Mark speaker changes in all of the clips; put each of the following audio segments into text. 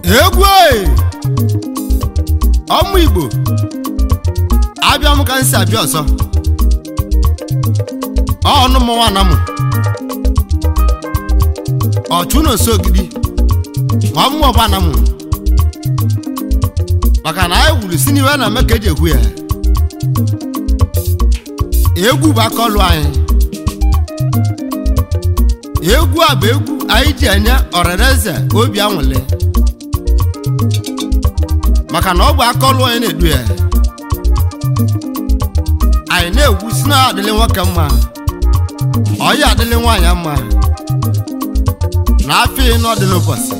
Speaker 1: egwu ee! ọmụ igbo abịa m ka m si abịa ọzọ ọnụ m nwana m ọchụ na osogidi ma ọmụ ọbana m maka na anyị wuru si n'iwe na eme ka eji ekwu ya egwu bụ aka ọlụ anyị egwu a bụ egwu anyị ji enye ọrịrịeze obi anwụle maka na ọ bụ aka ọlụ anyị na-edu ya anyị na-egwu si na adịlị nwoke mma ọya adịlị nwaanyị mma na afọ ịnọ dị n'ụbọchị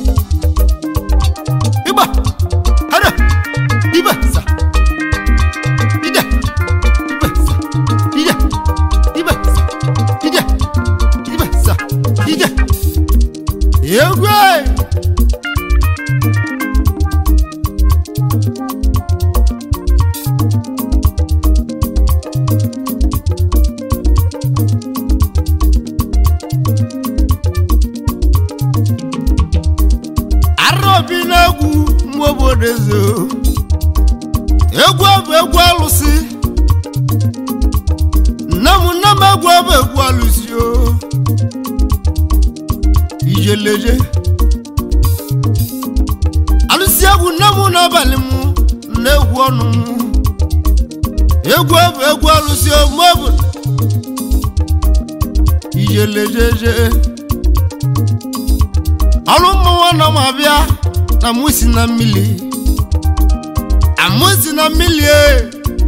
Speaker 1: ịgba hara ibe sa ide ibe sa ide ibe sa ide ibe sa ide egwu ee! arobi na-egwu mgbe obodo eze egwu bụ egwu alụsị nne m nne m egwu bụ egwu alụsị o ijeleje alụsị egwu nne m n'abalị m na-egwu ọnụ m egwu bụ egwu alụsị o mgbe obodo ijelejeje ọrụ mmụọ na m abịa na mụ si na mmiri amụ si na mmiri e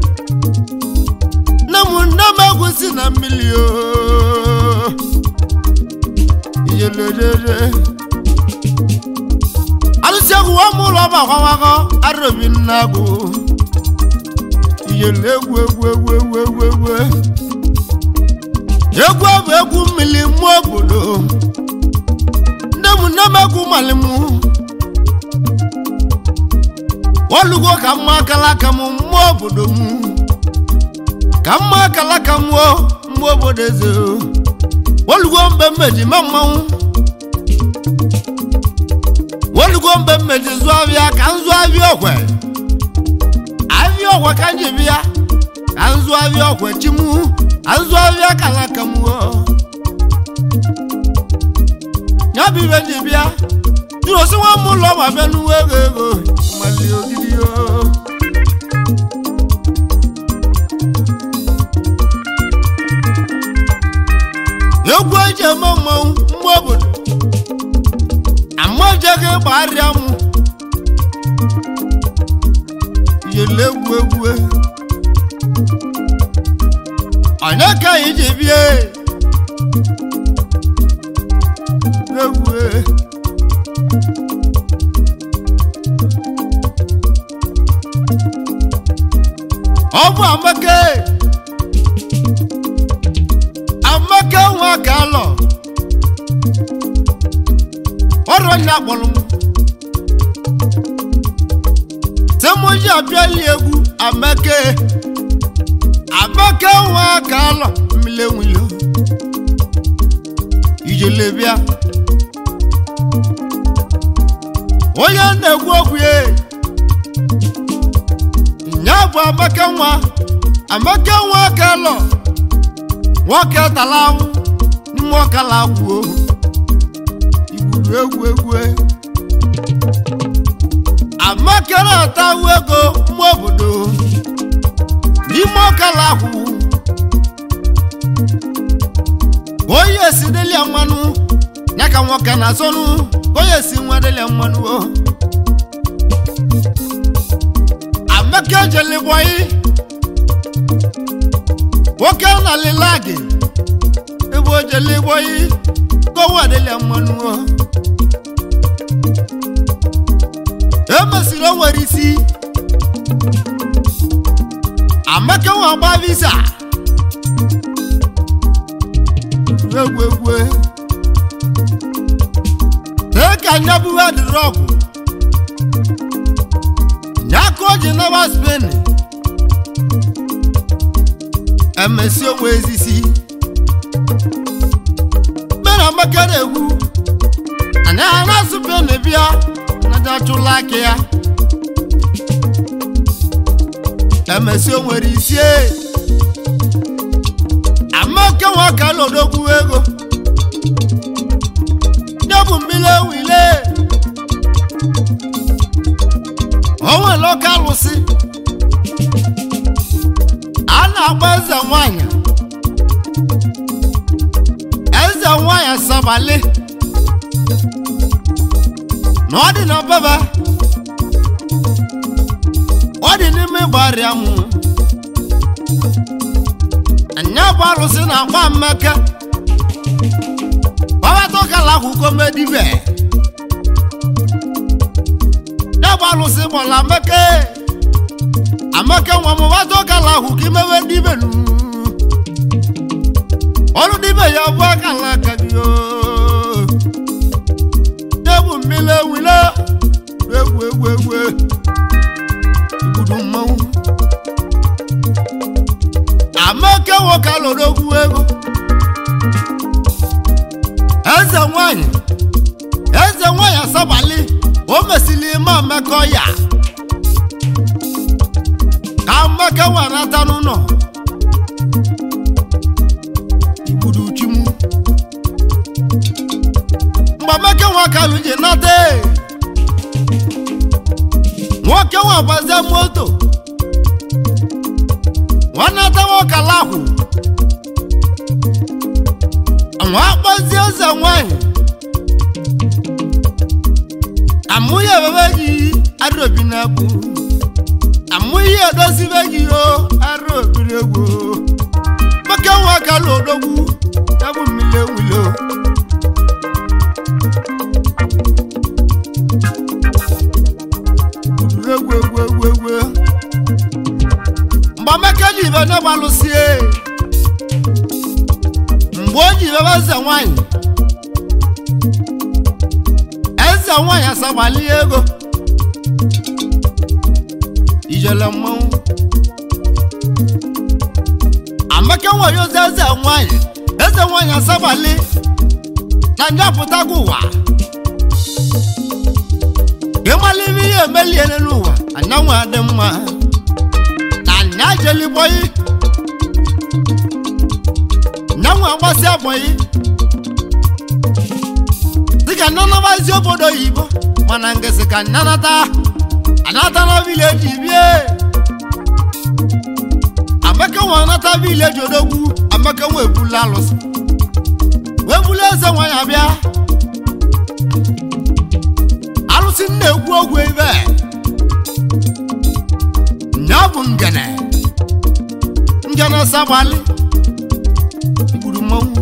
Speaker 1: nne m nne m egwu si na mmiri o iyelejeje alụsị egwu wa mụ ụlọ gbakwawago arobi nna agụ iyele egwu egwu egwu egwu egwu egwu egwu bụ egwu mmiri mụ obodo nne m nne m egwu mali m olugo ka mma akala aka m mmụọ obodo m ka mma akala aka m o mmụọ obodo eze o. olugo mgbe mmeji ma mmanwụ olugo mgbe mmeji zụọ abịa ka m zụọ abịa ọkwe abịa ọkwe ka m ji bịa ka m zụọ abịa ọkwe chi m ka m zụọ abịa akala aka m o ya bụ ibe ji bịa jụrụ osi nwa m ụlọ ma bịa n'uwe ego ego mali ogidi o egwu eji eme mmanwụ mgbe obodo amajeghị gbagharịa m yele egwu egwu onye ka anyị ji bịa egwu ọ bụ amaka amaka nwa ka alọ ọrụ onye akpọrọ m temoji abịali egwu amaka amaka nwa ka alọ mmile nwilo ijele bịa onye na-ekwu okwu ya nya bụ amaka nwa amaka nwa ka lọ nwoke tara anwụ n'ime ọkala agwụ igburu egwu egwu amaka na-atawu ego mma obodo n'ime ọkala agwụ onye si delia mmanụ ya ka nwoke na-asọnụ onye si nwa delia mmanụ o amaka ejeligbọyị nwoke na lilagi ebe ojeligbọyị kowa delia mmanụ o emesiri o nwere isi amaka nwa gba visa egwu egwu tee ka nyabuwe dịrị ọgwụ nyaka o ji naba spen emesi onwe ezisi mena amaka na-egwu anyị a na-asụ pen bịa na onye chụla aka ya emesi o nwere isie amaka nwoke lodogwu ego nye bụ mmiri ewile o nwere ọka alụsị a na-agba eze nwanyị eze nwanyị sabali na ọ dị na baba ọ dị n'ime gbarịa mụ anya bụ arụsị na-agba mmeke babatọkala akwụkwọ medibe ya bụ arụsị gbọla meke amaka nwa m batọkala akwụkwọ imewe dibe nu ọrụ dibe ya bụ akala aka gị oo. ya bụ mmiri ewile egwu egwu egwu igbudu mmanwụ amaka nwoke lụrụ ogwu ego eze nwanyị eze nwanyị asabali o mesili ime amaka ya ka amaka wanata n'ụlọ igbudu chimu mgbe amaka nwakalụ ji nata nwoke nwa gbazie moto nwanata nwoke alahụ nwa akpọzie eze nwanyị amụghị ebebe gị arụ obi na-egwu amụghị edozibe gị o arụ obiri egwu nwoke nwa kalụ odogwu ya bụ mmiri ewule o egwu egwu egwu egwu mgbe amaka ji ibe na-agbalụsie mgbe o ji ibebe eze nwanyị eze nwanyị asagbali ego ijele mmanwụ amaka nwanyị ozi eze nwanyị eze nwanyị asagbali na njapụtago ụwa ịmala ime ihe emeliele n'ụwa anyanwụ adị mma na anya jelibọyị nyanwụ agbasi agbọyị dịka nnanabazi obodo oyibo mana ngesi ka nnanata anata na vileji bie amaka nwa anata vileji odogwu amaka nwa ebula alụsị wee bulu eze nwanyị abịa alụsị nna egwu ogwu ebe nya bụ ngene ngene sagbali gburu mmanwụ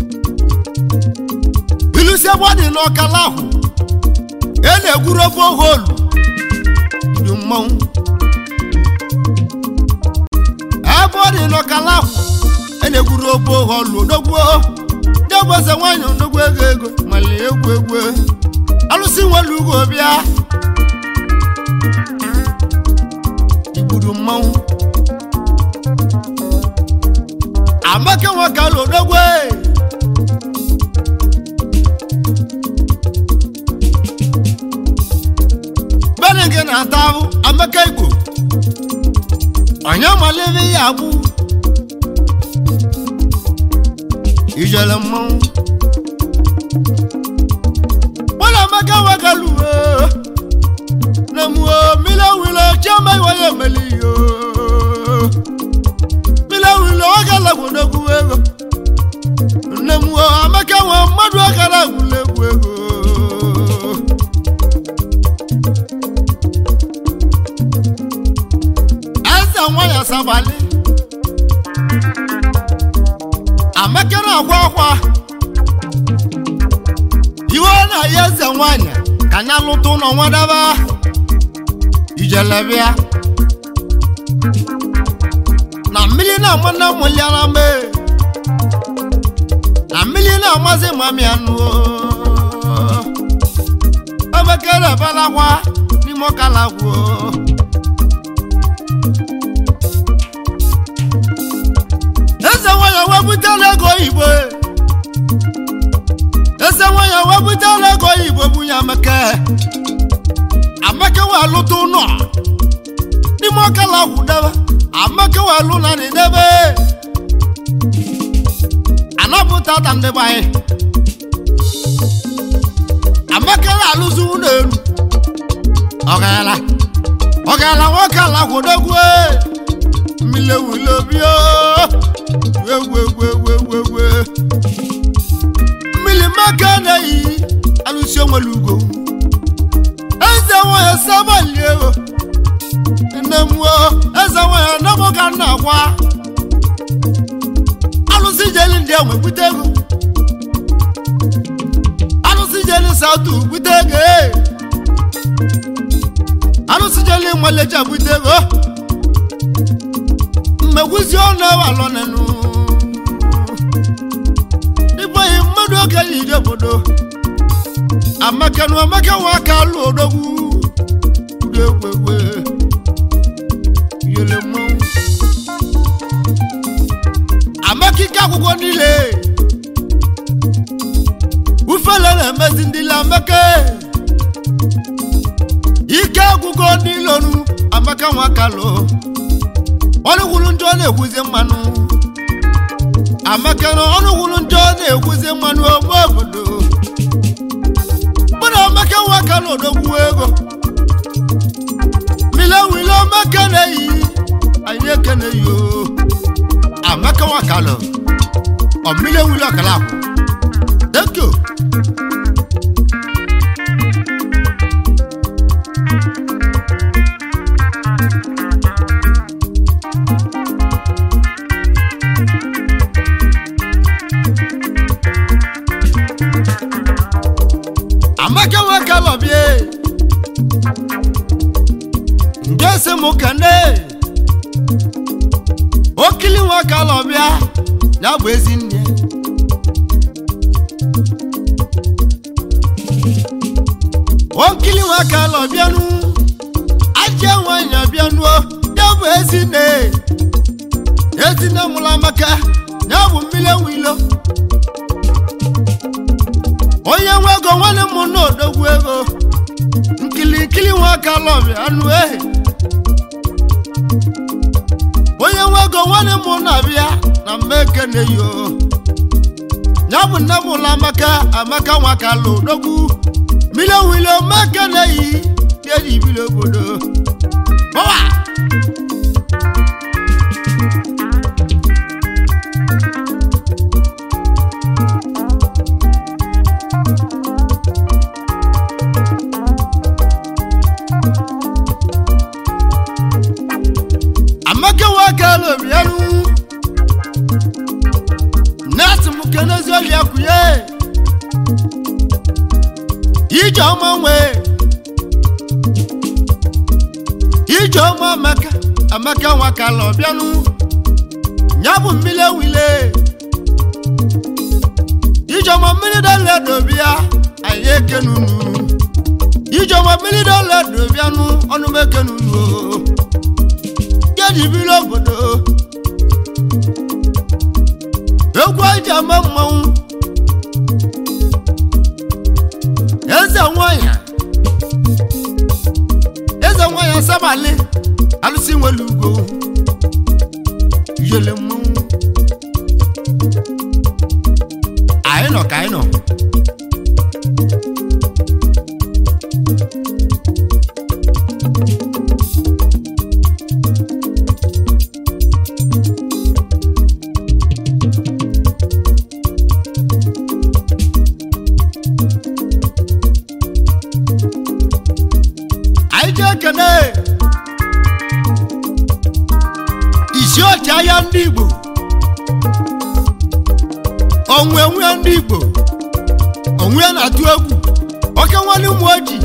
Speaker 1: ilusi ebe ọ dị n'ọkala ahụ e na-egwuru ofe oholu gburu mmanwụ ebe ọ dị n'ọkala ahụ e na-egwuru ofe oholu odogwu ndị eze nwanyị odogwu ego ego mali egwu egwu alụsị nwere ugo bịa igburu mmanwụ amaka nwoke alụ odogwe bene gị na-ata ahụ amaka igbo onye malebe ya agbụ ijele mmanwụ wala maka wakalu na mu mila wila chama waya meli yo mila wila wakala kuna kuwego na mu amaka wa madu wakala kule kuwego asa nwaya sabali amaka na akwa akwa iwe na ya eze nwanyị ka anya lụta ụlọ nwadaba ijelebịa na mmiri na-ama na mụliara mbe na mmiri na-amasị mami anụ obekere balakwa n'ime ọkalagwo eze nwanyị wepụtara ego oyibo eze nwanyị wepụtara ego oyibo bunye amaka wee lụta ụlọ n'ime ọkala ahụ debe amaka wee lụ na nị debe anapụta ta ndị be anyị amaka na-alụzi ụlọ elu ọgala ọgala nwoke ala kwụdogwu mmiri ewule obi egwegwegwegwegwe mmiri maka na-eyi alụsi onwere ugo eze nwanyị sabali ego nne m o eze nwanyị anabụ ka nna gwa alụsị jeli ndị enwe bute ego alụsị jeli sautu bute ego ee alụsị jeli nwaleja bute ego mmegwuzi ọnụ awalọ nenu ịbụghị mmadụ oge yi ije obodo amaka na amaka nwa aka alụ odogwu udo egwegwe yele mmanwụ amaka ike akwụkwọ niile ufele na-emezi ndị ile amaka ike agwụgo niile onu amaka nwa aka lụ ọnụ gwuru njọ na-ekwuzi mmanụ amaka na ọnụ gwuru njọ na-ekwuzi mmanụ ome obodo mụ na amaka nwa aka na odogwu ego mile wile amaka na-eyi anyị ekene yo amaka nwa aka lụ ọmile wile ọkala akwụ thank you amaka nwoke lọbie nke si m kene okili nwoke lọbịa ya bụ ezi nne okili nwoke lọbịanụ aja nwanyị bịanụo ya bụ ezi nne ezi nne mụrụ amaka ya bụ mmiri ewilo onye nwe ego nwanne m na odogwu ego nkilikili nwoke alọbịa anụ ehi onye nwe ego nwanne m na-abịa na mmeke na-eyo ya bụ nne m ụlọ amaka amaka nwaka alụ odogwu mile wile mmeke na-eyi eji bili obodo bọwa amaka nwoke alụbịanụ nasi m kenezi ọlịa kwụnye ije ọma nwee ije ọma amaka amaka nwoke alụbịanụ ya bụ mmiri ewile ije ọma mmiri dọla dobịa anyị ekenunu ije ọma mmiri dọla dobịanụ ọnụ m ekenunu o jedibiri obodo egwu eji ama mmanwụ eze nwanyị eze nwanyị sabali alụsị nwere ugo yele mmanwụ anyị nọ ka anyị nọ anyị ji ekene isi ọchịagha ndị igbo onwe nwe ndị igbo onwe na-atụ egwu oke nwanne ụmụ ojii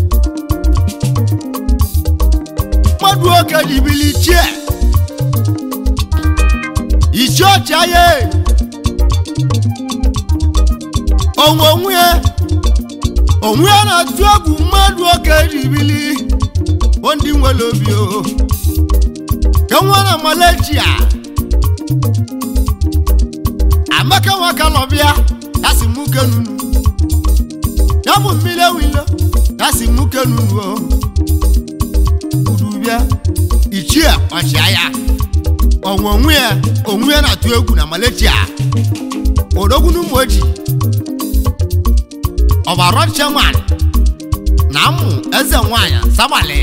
Speaker 1: mmadụ oke jibili chie isi ọchịagha onwe onwe onwe ya na-atụ egwu mmadụ oke ribili bụ ndị nwere obi o ka nwa na Malaysia amaka nwaka lọbịa ya si mụ kenunu ya bụ mmiri ewilo ya si mụ kenunu o bịa ichie ọchịagha ọnwa onwe ya onwe ya na-atụ egwu na Malaysia odogwu n'ụmụ oji ọbarọ chairman na mmụ eze nwanyị sabali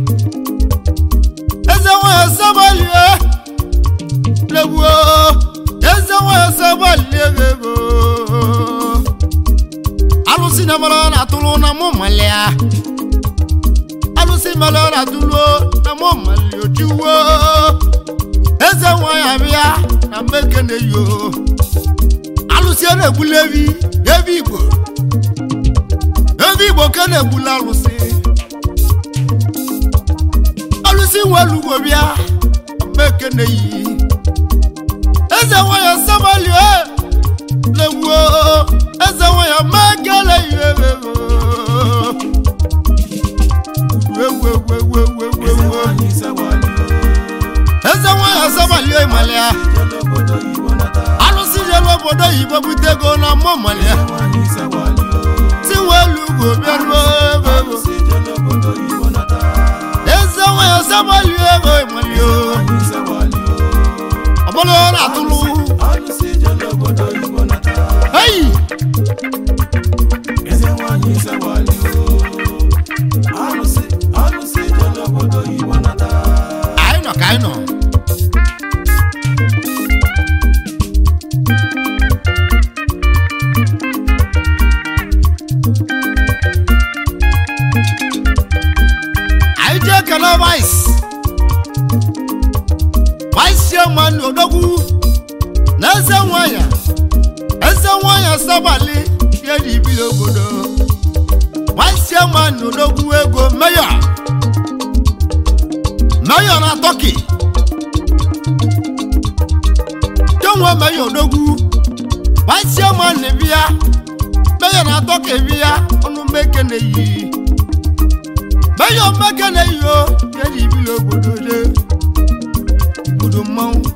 Speaker 1: eze nwanyị sabali legbuo eze nwanyị sabali ego alụsị na mara na-atụrụ na mụ malia alụsị mara na-atụrụ na mụ malia ojiwo eze nwanyị abịa na mmekene yo alụsị a na-egbula evi evi igbo evi igbo ka na-egbula alụsị alụsị nwelugbo bịa mmekene yi eze nwanyị sabali legbuo eze nwanyị mmekele yi ego ewu ewu ewu ewu ewu ewu eze nwanyị asabali ịmalịa alụsị jere obodo oyibo bute ego na mmụ malịa si nwelu ugwu bịaruo ego ego eze nwanyị asabali ego ịmalịa ọbụla ọ na-atụlụ eyi anyị nọ ka anyị nọ anyị jee kele vice vice chairman odogwu na eze nwanyị eze nwanyị sabali ihe dị ibili obodo vice chairman odogwu ego mayor mayor na turkey kenwe mayor odogwu vice chairman bịa mayor na turkey bịa ọnụ mmekene yi mayor mmekene yi o ihe dị ibili obodo de obodo mmanwụ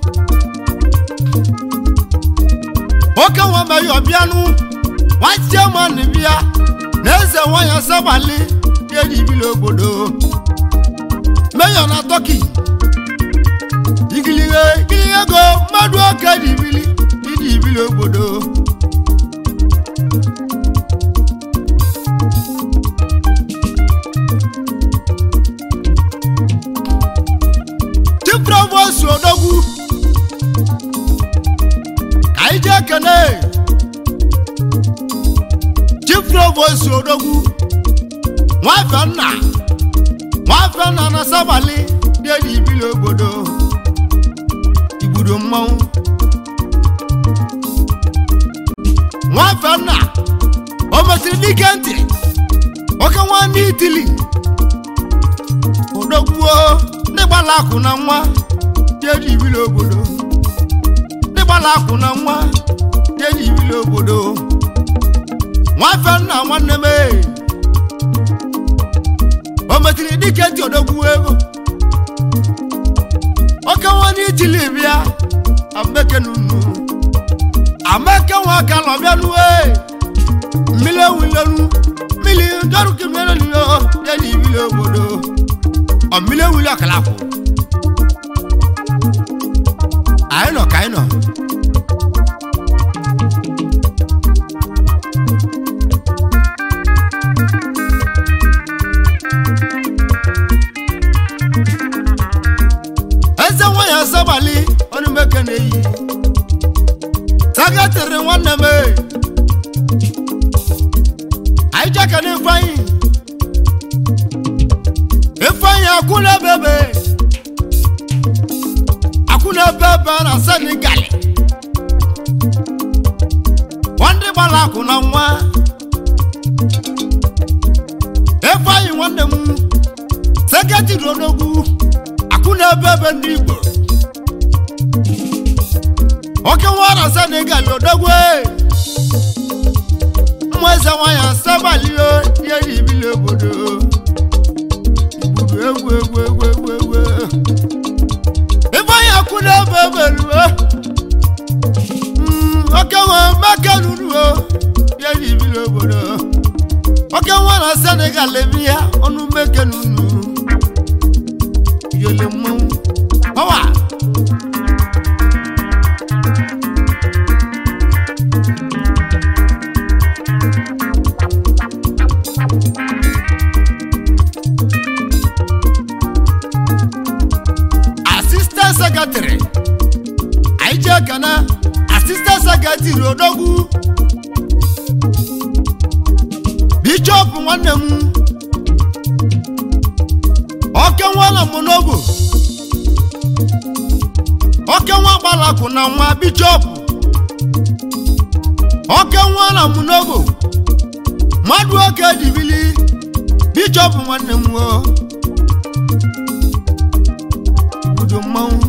Speaker 1: oke nwa mayor bịanụ vice chairman bịa na eze nwanyị sabali ihe dị ibili obodo mayor na turkey igilige igilige ego mmadụ oke dị ibili ịdị ibili obodo chief provost odogwu ka anyị jee kene chief provost odogwu nwafe nna nwafe nna na sabali dị edi ibili obodo igbudo mmanwụ nwafe nna o mesịrị dike ntị nwoke nwanne itili odogwuo ndị gbala akụ na nwa dị edi ibili obodo ndị gbala akụ na nwa dị edi ibili obodo nwafe nna nwanne m ee o metiri dike ntị odogwu ego oke nwanne itili bịa ameke nunu ameke nwa aka nọ bịa nuwe mmiri ewulenu mmiri ndọrụke mmiri nyo ya na ibili obodo ọ mmiri ewuli ọkalakwụ anyị nọ ka anyị nọ eze nwanyị asabali ọnụ meke na-eyi sagatịrị nwanne m ee. anyị jeka na ifeanyị ifeanyị akwụna bebe akwụna bebe na senegal ndị gbara akwụ na nwa ifeanyị nwanne m seketịrị odogwu akwụna bebe ndị igbo oke nwa na senegal odogwu ụmụ eze nwanyị asabalio ihe dị ibili obodo igbudu egwu egwu egwu egwu egwu ifeanyị akwụ na-ebe eberuo oke nwa maka nuruo ihe dị ibili obodo oke nwa na senegal ebi ya ọnụ mmeke nunu nwere mmanwụ ọwa asistant secretary anyị jee kana asistant secretary odogwu bishọp nwanne m oke nwa na monobo oke nwa gbalakụ na nwa bishọp oke nwa na monobo mmadụ oke dibili bishọp nwanne m o obodo mmanwụ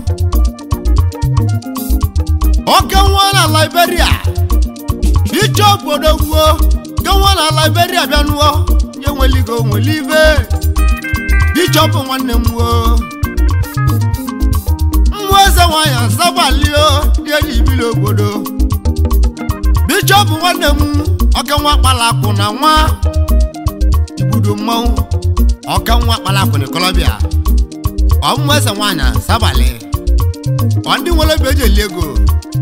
Speaker 1: oke nwa na liberia bishọp odogwuo ke nwa na liberia bịanụọ nye nweligo nweli ibe bishọp nwanne m wo mmụọ eze nwanyị asabalio dị ibili obodo bishọp nwanne m oke nwa kpalakụ na nwa igbudo mmanwụ oke nwa kpalakụ na kolobia ọmụmụ eze nwanyị asabali ọ ndị nwere ebe eji eli ego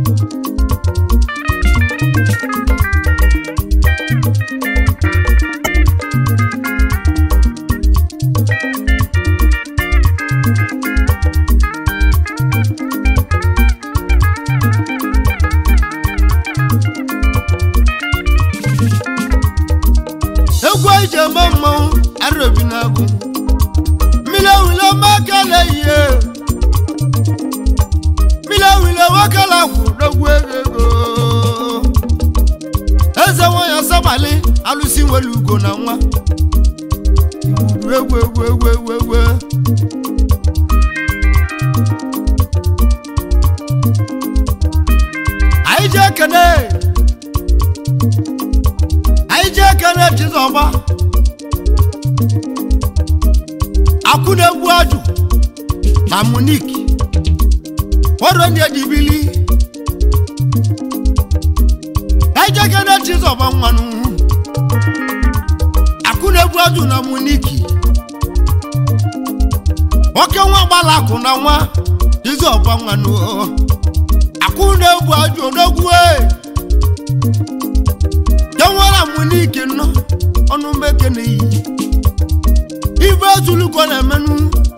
Speaker 1: egwu anyị ji eme mmanwụ arobi na-agụ mmiri ewule makele ihe mmiri ewule nwakala kwụ n'ogwu ego ego eze nwanyị asabali alụsi nwere ugo na nwa igwuru egwu egwu egwu egwu egwu anyị ji ekene anyị ji ekene chizọba akwụ na-egwu ajụ na munik ọrụ ndị ejibili anyị ji ekene chizọba nwanụ akwụ na-egwu ajụ na muniki nwoke nwa gbala akụ na nwa chizọba nwanụ akwụ na-egwu ajụ n'ogwu enwere muniki nọ ọnụ meke na iyi ibe ezulugo na-emenụ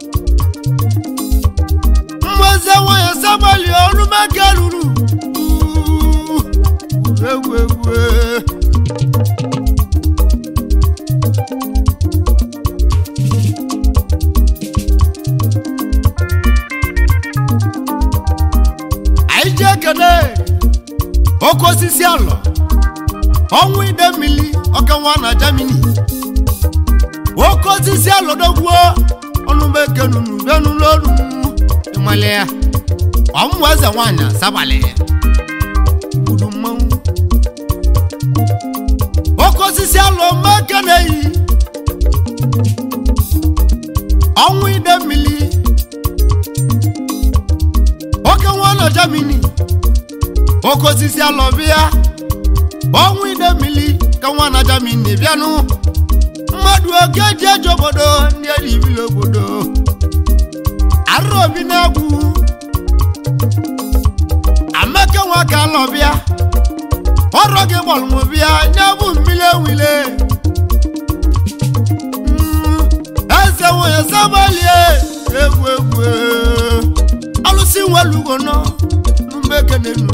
Speaker 1: mmeze nwanyị sabali ọnụ meke ruru Uuu, egwu egwu anyị ji ekene oke osisi alọ ọnwụ ide mmiri ọkanwa na Germany oke osisi alọdogwuo ọnụmekenunu benulolu ịmale ya ọmụmụ eze nwanyị asabalị ya gburu mmanwụ oke osisi alọ mmeke na-eyi ọnwụ ide mmiri oke nwa na Germany oke osisi alọ bịa ọnwụ ide mmiri ka nwa na Germany bịanụ mmadụ oke ji eji obodo ndị eri ibili obodo arụrụ obi na-egwu amaka nwa ka alọ bịa ọrụ gị gbalụmụ bịa nye bụ mmiri ewile Mm, eze nwanyị sabalie egwu egwu alụsị nwelugo nọ n'umekenenu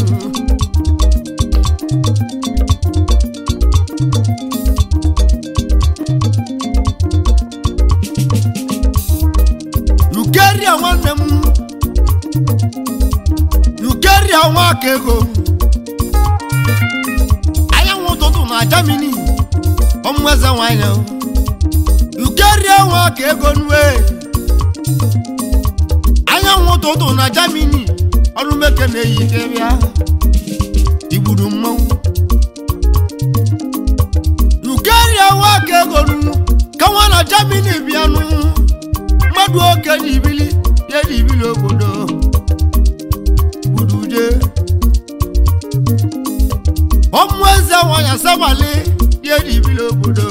Speaker 1: yukeria nwanne m yukeria nwa aka ego anyanwụ ụtụtụ na Germany ọmụeze nwanyị yukeria nwa aka ego nwe anyanwụ ụtụtụ na Germany ọrụ meke na-eyi ike bịa igburu mmanwụ yukeria nwa aka ego nụ ka nwa na Germany bịanụ mmadụ oke na ibili ya na ibili obodo gbuduje ọmụ eze nwanyị asabali ya na ibili obodo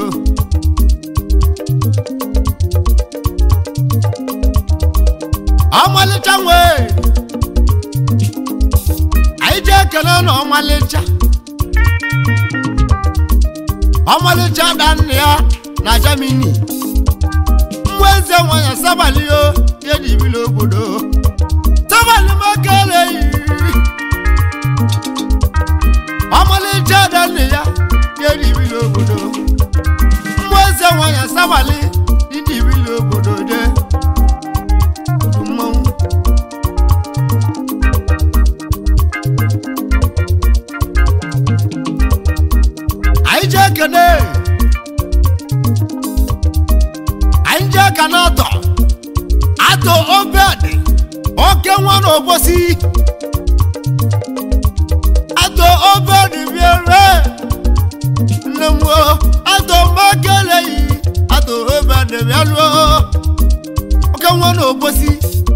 Speaker 1: ọmalịcha nwee anyị jee ekele na ọmalịcha ọmalịcha da nna ya na Germany nwa eze nwanyị sabalio ya dibili obodo sabali makele yi ọmalịcha da nna ya ya dibili obodo nwa eze nwanyị sabali idibili obodo de mmanwụ anyị jee kene anyị jee ka na atọ atọ obed oke nwa na obosi atọ obed biere nne m o atọ makeleyi atọ obed bịaluo oke nwa na obosi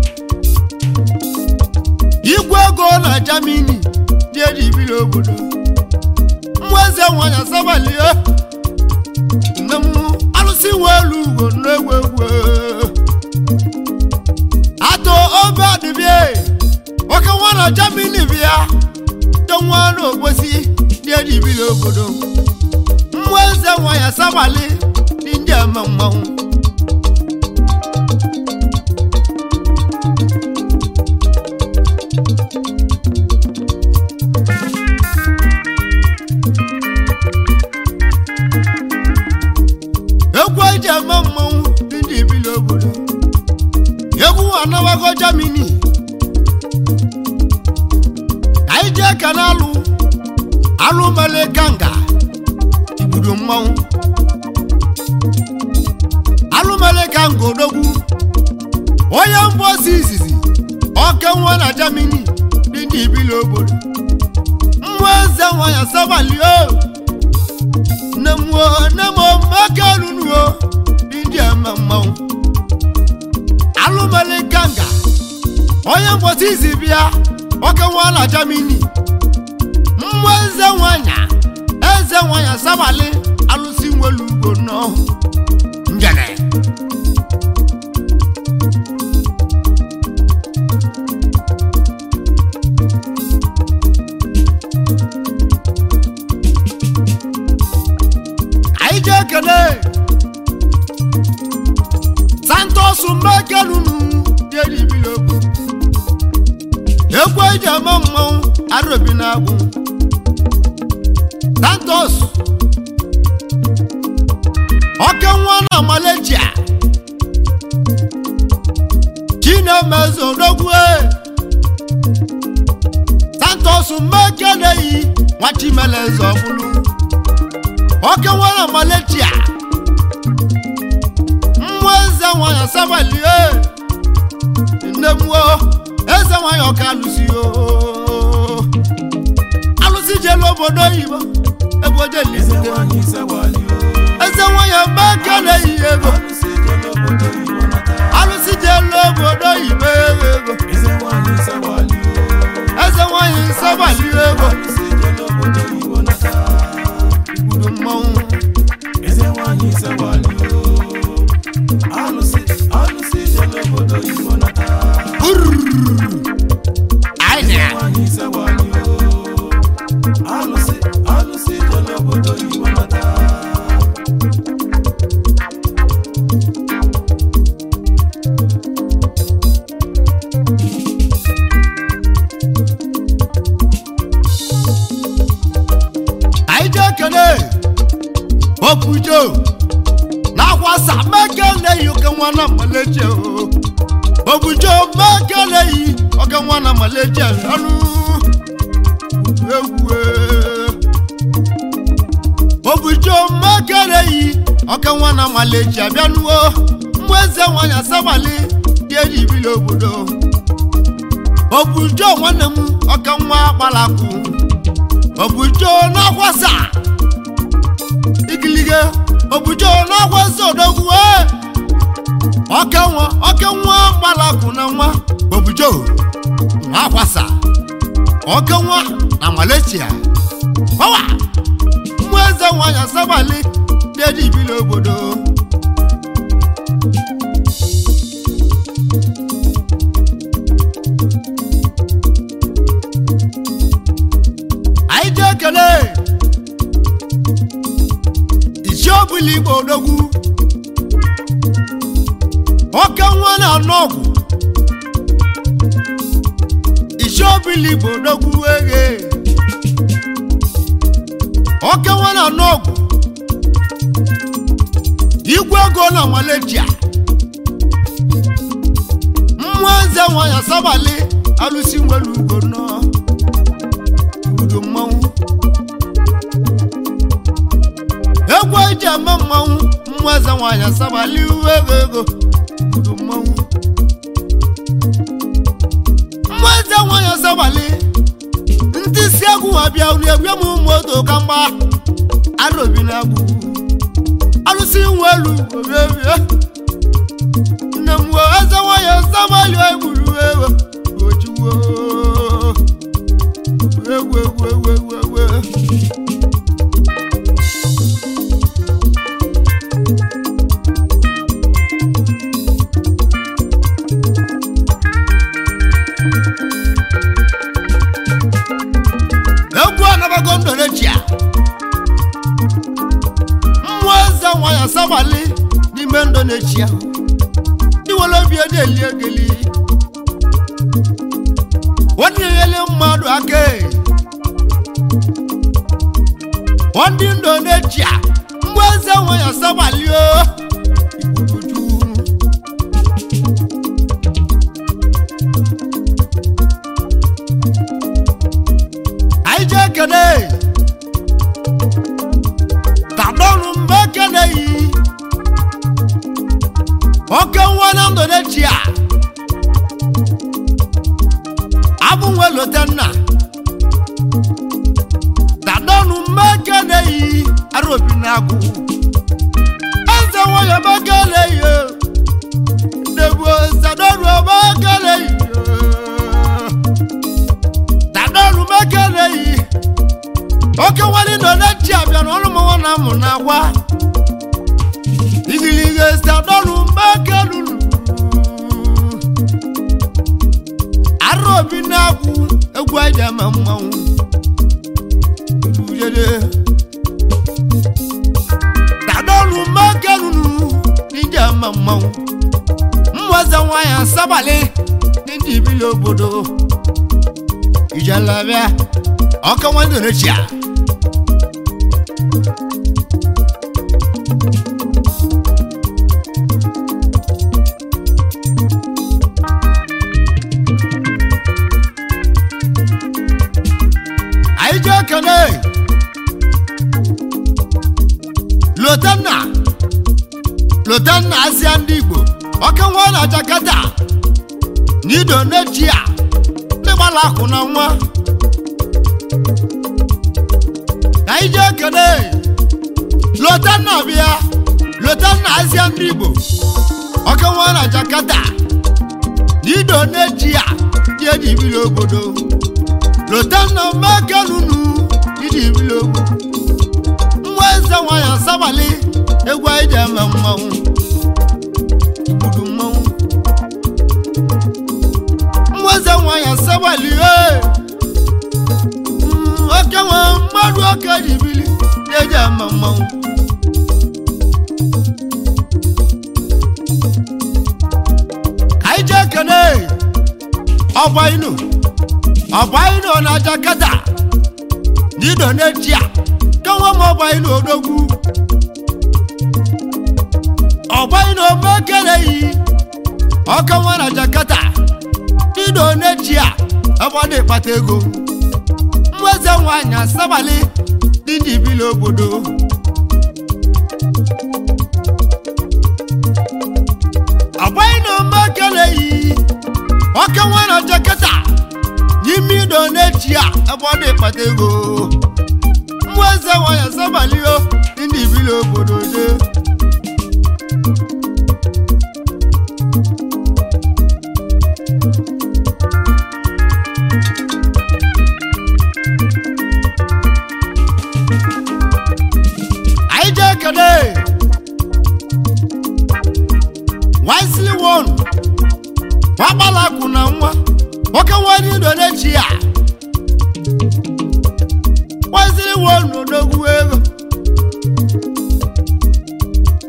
Speaker 1: igwe ego na Germany dị edibiri obodo nwa eze nwanyị asabalie nne m alụsị nwe elu ugwo n'egwu egwu atụ obe adịbịa nwoke nwa na Germany bịa te nwa na ogbosi dị edibiri obodo nwa eze nwanyị asabali dị ndị eme mmanwụ egwu eji eme mmanwụ dị ndị ebili obodo egwu anabago Germany ka anyị jee ka na alụ alụ mele kanga igbudo mmanwụ alụ mele kanga odogwu onye mbosi izizi oke nwa na Germany dị ndị ebili obodo nwa eze nwa ya sabalio nne m o nne m o mmeke runu o ndị eme mmanwụ alụmali ganga onye mgbọsi izi bịa oke nwa na Germany mmụọ eze nwanya eze nwanya sabali alụsi nwelu ugbo nọ njene anyị jee kene santos mmekelunu dịeribilogwu ekwe eji eme mmanwụ arobi na-agwụ santos oke nwa na malaysia chinemeze odogwu santos mmekeleyi nwa chimeleze ọbụlụ oke nwa na malaysia mmụọ eze nwanyị asabalie nne mmụọ eze nwanyị ọka alụsi o alụsi jelu obodo oyibo ebe oje
Speaker 2: Eze
Speaker 1: lisite
Speaker 2: nwanyị sewali o,
Speaker 1: eze nwanyị mgbake na-eyi ego
Speaker 2: alụsị jele obodo Igbo nata.
Speaker 1: alụsi jelu obodo oyibo ego
Speaker 2: Eze nwanyị sewali o,
Speaker 1: eze nwanyị nsabalie ego
Speaker 2: alụsị jele obodo Igbo nata.
Speaker 1: gburu mmanwụ
Speaker 2: Eze nwanyị sewali o, alụsị alụsị jele obodo Igbo nata.
Speaker 1: anyị na
Speaker 2: Nwanyị sewali o, alụsị alụsị jele obodo Igbo nata.
Speaker 1: anyị jee kene obujo na-akwasa meke na-eyi oke nwa na maleje o obujo meke na-eyi oke nwa na maleje ọnụ egwu e. obujo meke na-eyi oke nwa na maleje abịanuo mmụ eze nwanyị asabali dị eji ibili obodo obujo nwanne m oke nwa gbalakwu obujo na-akwasa igilige obujo na-akwasa odogwu e oke nwa oke nwa gbalakwu na nwa obujo na-akwasa oke nwa na malaysia ọwa mmụ eze nwanyị asabali dị ibili obodo obili igbo odogwu oke nwa na-anụ ọgwụ isi obili igbo odogwu eghe oke nwa na-anụ ọgwụ igwe ego na malaysia mmụọ eze nwanyị asabali alụsi nwere ugo nọ udo mmanwụ egwu eji eme mmanwụ mmụọ eze nwanyị asabali uwe ego ego udo mmanwụ mmụọ eze nwanyị asabali ndị si egwu abịa unu egwe m moto ka mgba arobi na agwụ alụsị nwe elu obiebie nne m wee eze nwanyị asabali egburu ewe ojiwo egwu egwu egwu egwu egwu egwu anabago ndorechia mmụọ eze nwanyị asabali n'ime ndonechia iwere obi ede eli egeli wọdịnyele mmadụ aka e. ndị ndonechia mmụọ eze nwanyị asabali o Igbuduju. anyị jee kene tadọnụ mgbe ekene yi oke nwa na ndonechia abụnwe lotenna tadọnụ mgbe ekene yi arobi na agụ eze nwanyị ebe ekene yi nebu sadọnụ ebe ekene yi tadọnụ mgbe ekene yi oke nwanyị ndonechia bịara ọrụ mụnwa na amụ na agwa igiliga sadọnụ mgbe ekene lulu arobi na-agwụ egwu aja ma mmanwụ ujede tadọnụ mgbe ekelunu n'ije ma mmanwụ mmụọze nwanyị asabalị ndị ibili obodo ijelabịa ọka nwanne rechia anyị jee kene lotanna lotanna asịa ndị igbo ọka nwa na jakata na idonechia ndị gbara akụ na nwa anyị jee kene lotanna bịa lotanna asịa ndị igbo ọka nwa na jakata na idonechia ndị eji biri obodo lotanna mekelunu iji biri ogwu nwa eze nwanyị asabali egwu anyị ji eme mmanwụ igbudu mmanwụ nwa eze nwanyị asabali ee Mm, oke nwe mmadụ oke ji bili eji eme mmanwụ ka anyị jee kene ọgba inu ọgba inu na jakata n'ido n'etia kanwa m ọgba inu odogwu ọgba inu omekeleghị ọkanwa na jakata n'ido n'etia ọgbada ịkpata ego mweze nwanyị asabali dị ndị ibili obodo ọgba inu omekeleghị ọkanwa na jakata n'ime ido n'etia ọgbada ịkpata ego mmụọ eze nwanyị asabalio dị ndị ibili obodo de anyị jee kene wisely one nwagbalakwụ na nwa nwoke nwanyị ido n'echi ya wisely one n'odogwu ego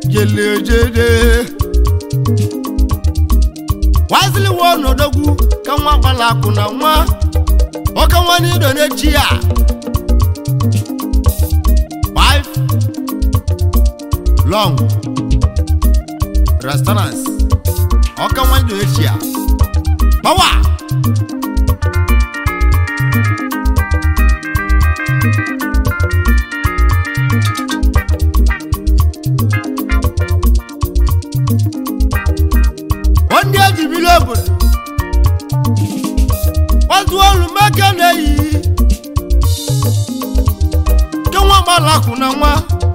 Speaker 1: ijelejede wazili wo n'odogwu ka nwa gbala akụ na nwa ọka nwa n'ido n'echi ya five long restaurants ọka nwa n'ido n'echi ya power ndị ejibili obodo kpatu olu meke na-eyi ke nwa gbalakụ na nwa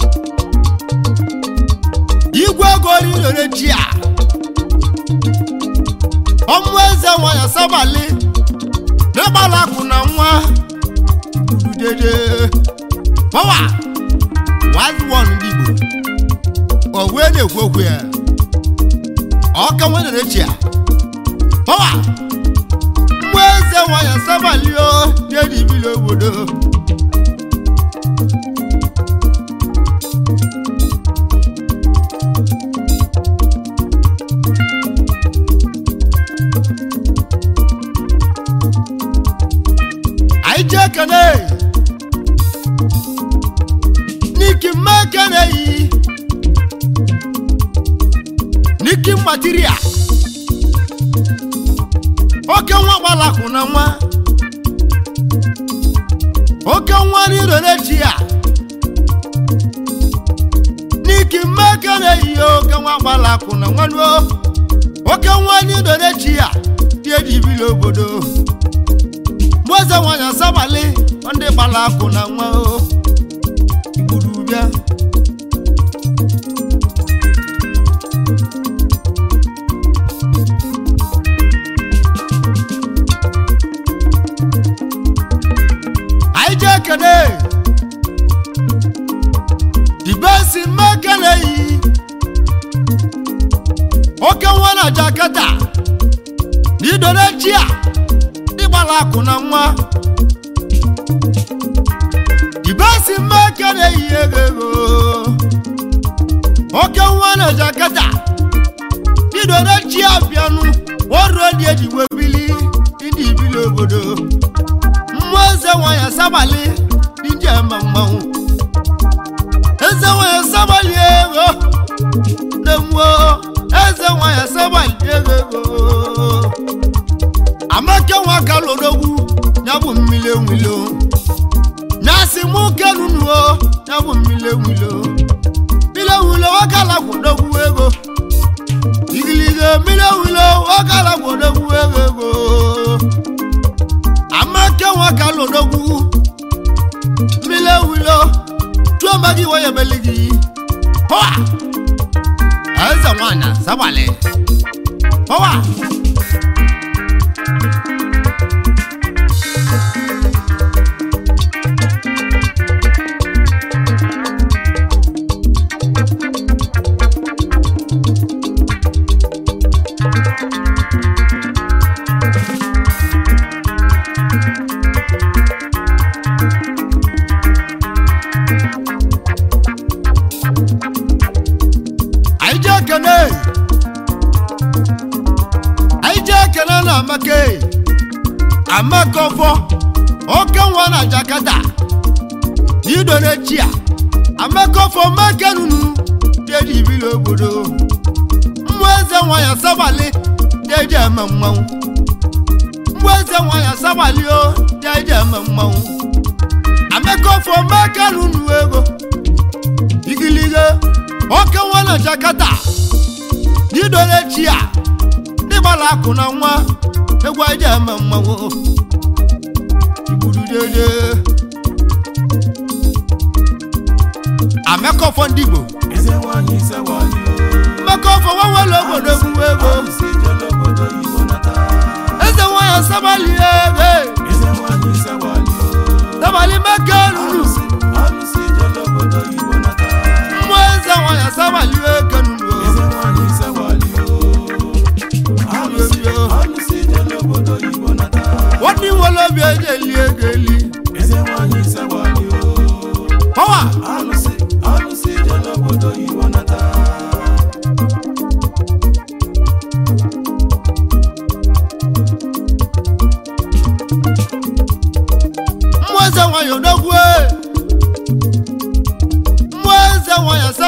Speaker 1: igwe ego rirere ji a ọmụ eze nwanya sabali na gbalakụ na nwa dede pawa wazwon ndị igbo o wee na-ekwu okwu ya ọka nwere echi a pawa mmụọ eze nwanyị sabalio dị ibili obodo anyị ji ekene n'iki mma ekene yi n'iki material oke nwa gbalakụ na nwa oke nwa n'iro n'echi ya n'iki mma ekene yi oke nwa gbalakụ na nwa nuo oke nwa n'iro n'echi ya dị ejibili obodo mụeze nwanyị asabali ndị gbara akụ na nwa o igburu bịa anyị ji ekene dibesi mmekele yi oke nwa na jakata n'idore chi a ịgbara akụ na nwa ibesi mmeke na-eyi ego ego oke nwa na jakata idore chi abịanụ ọrụ dị ejigbo bili ndị ibili obodo mmụọ eze nwanyị asabali ndị eme mmanwụ eze nwanyị asabali ego na-enwe eze nwanyị asabali ego ego amaka nwa ka lodogwu ya bụ mmiri enwilo nyasị mụ kenunuo ya bụ mmiri enwilo mmiri enwilo wakala gwodogwu ego igilige mmiri enwilo wakala gwodogwu ego ego amaka nwa ka lodogwu mmiri enwilo tụọ mba gị waya beli gị pọwa eze nwanyị sabalị pọwa anyị ji ekene anyị ji ekene na amaka amaka ọfọ oke nwa na jakata idore chi a amaka ọfọ meke nunu deji ibili obodo mmụọ eze nwanyị asabali deji eme mmanwụ mmụọ eze nwanyị asabali o deji eme mmanwụ amaka ọfọ meke nunu ego igilige oke nwa na jakata n'idore chi a n'ịgbala akụ na nwa egwu aja eme mmanwụ igburu dede amekọfọ ndị igbo
Speaker 2: eze nwanyị sewali
Speaker 1: mmekọfọ nwanwere obodo egwu ego
Speaker 2: alụsị jele obodo igbo nata
Speaker 1: eze nwanyị sabali ego
Speaker 2: eze nwanyị sewali
Speaker 1: sabali meke ruru
Speaker 2: alụsị alụsị jele obodo igbo nata
Speaker 1: mmụọ eze nwanyị sabali eke nuru
Speaker 2: eze nwanyị sewali alụsị alụsị jele obodo igbo nata
Speaker 1: nwanne nwere obi eji eli ego eli
Speaker 2: eze nwanyị sewali
Speaker 1: pọwa
Speaker 2: alụsị alụsị jele obodo igbo nata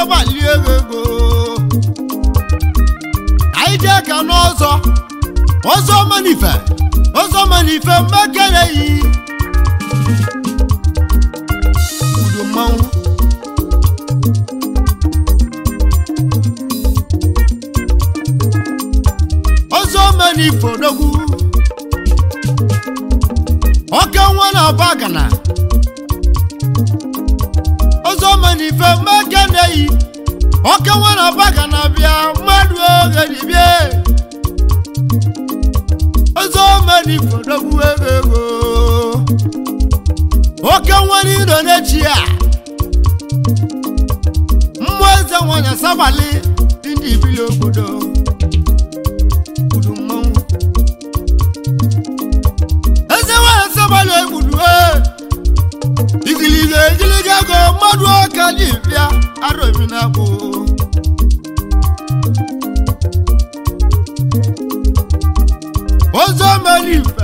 Speaker 1: sabali ego ego anyị jee ka n'ọzọ ọzọ manife ọzọ manife mmekere yi udu mmanwụ ọzọ manife odogwu ọka nwa na bagana ọzọ manife mmekere yi ọka nwa na bagana bịa mmadụ oge dibịa ọzọ manife odogwu ego ego oke nwere iro n'echi a mmụọ eze nwanyị sabali ndị ibili obodo gburu mmanwụ eze nwanyị sabali egbudu igiliga egiliga ego mmadụ ọka ji bịa arobi na akpụ ọzọ mere ife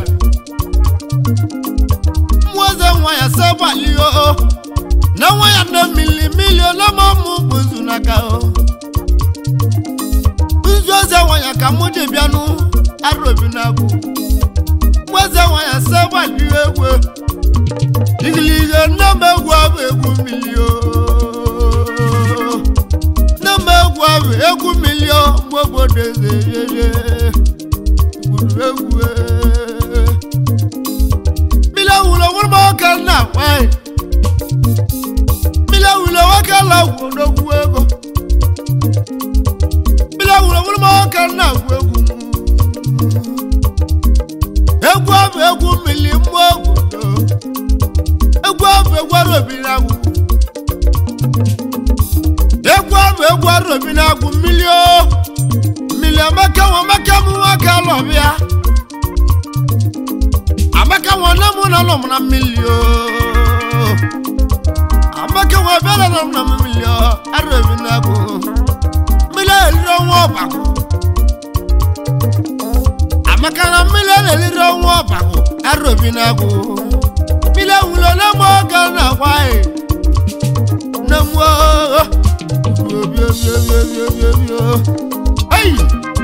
Speaker 1: mmụọze nwa ya sabali o na nwa ya na mili milion na mụ bụ nzu n'aka o nzu eze nwa ya ka mụ dị bịanụ arobi na abụ mmụọze nwa ya sabali egwu igiliga nne m egwu abụ egwu mmiri o nne m egwu abụ egwu mmiri o mgbe obodo eze yeye gburu egwu e. Mila wulo wọ́n mọ̀ ọ́kà náà wáyé. Mila wulo wọ́kà la wò lógún ego. Mila wulo wọ́n mọ̀ ọ́kà náà wò egwu. Egwu abụ egwu mmiri mmụọ obodo. Egwu abụ egwu arobi na-agwụ. Egwu abụ egwu arobi na-agwụ mmiri o. Mmiri amaka nwa amaka m nwoke alọbịa. amaka nwa nne m na nọ m na mmiri o amaka nwa bịara nọ m na mmiri o arụbi na bụ mmiri eliri ọnwa ọbakụ amaka na mmiri eliri ọnwa ọbakụ arụbi na bụ mmiri ewulo na mụ oge na agwaghị na mụ obi obi obi obi obi obi obi o Hey!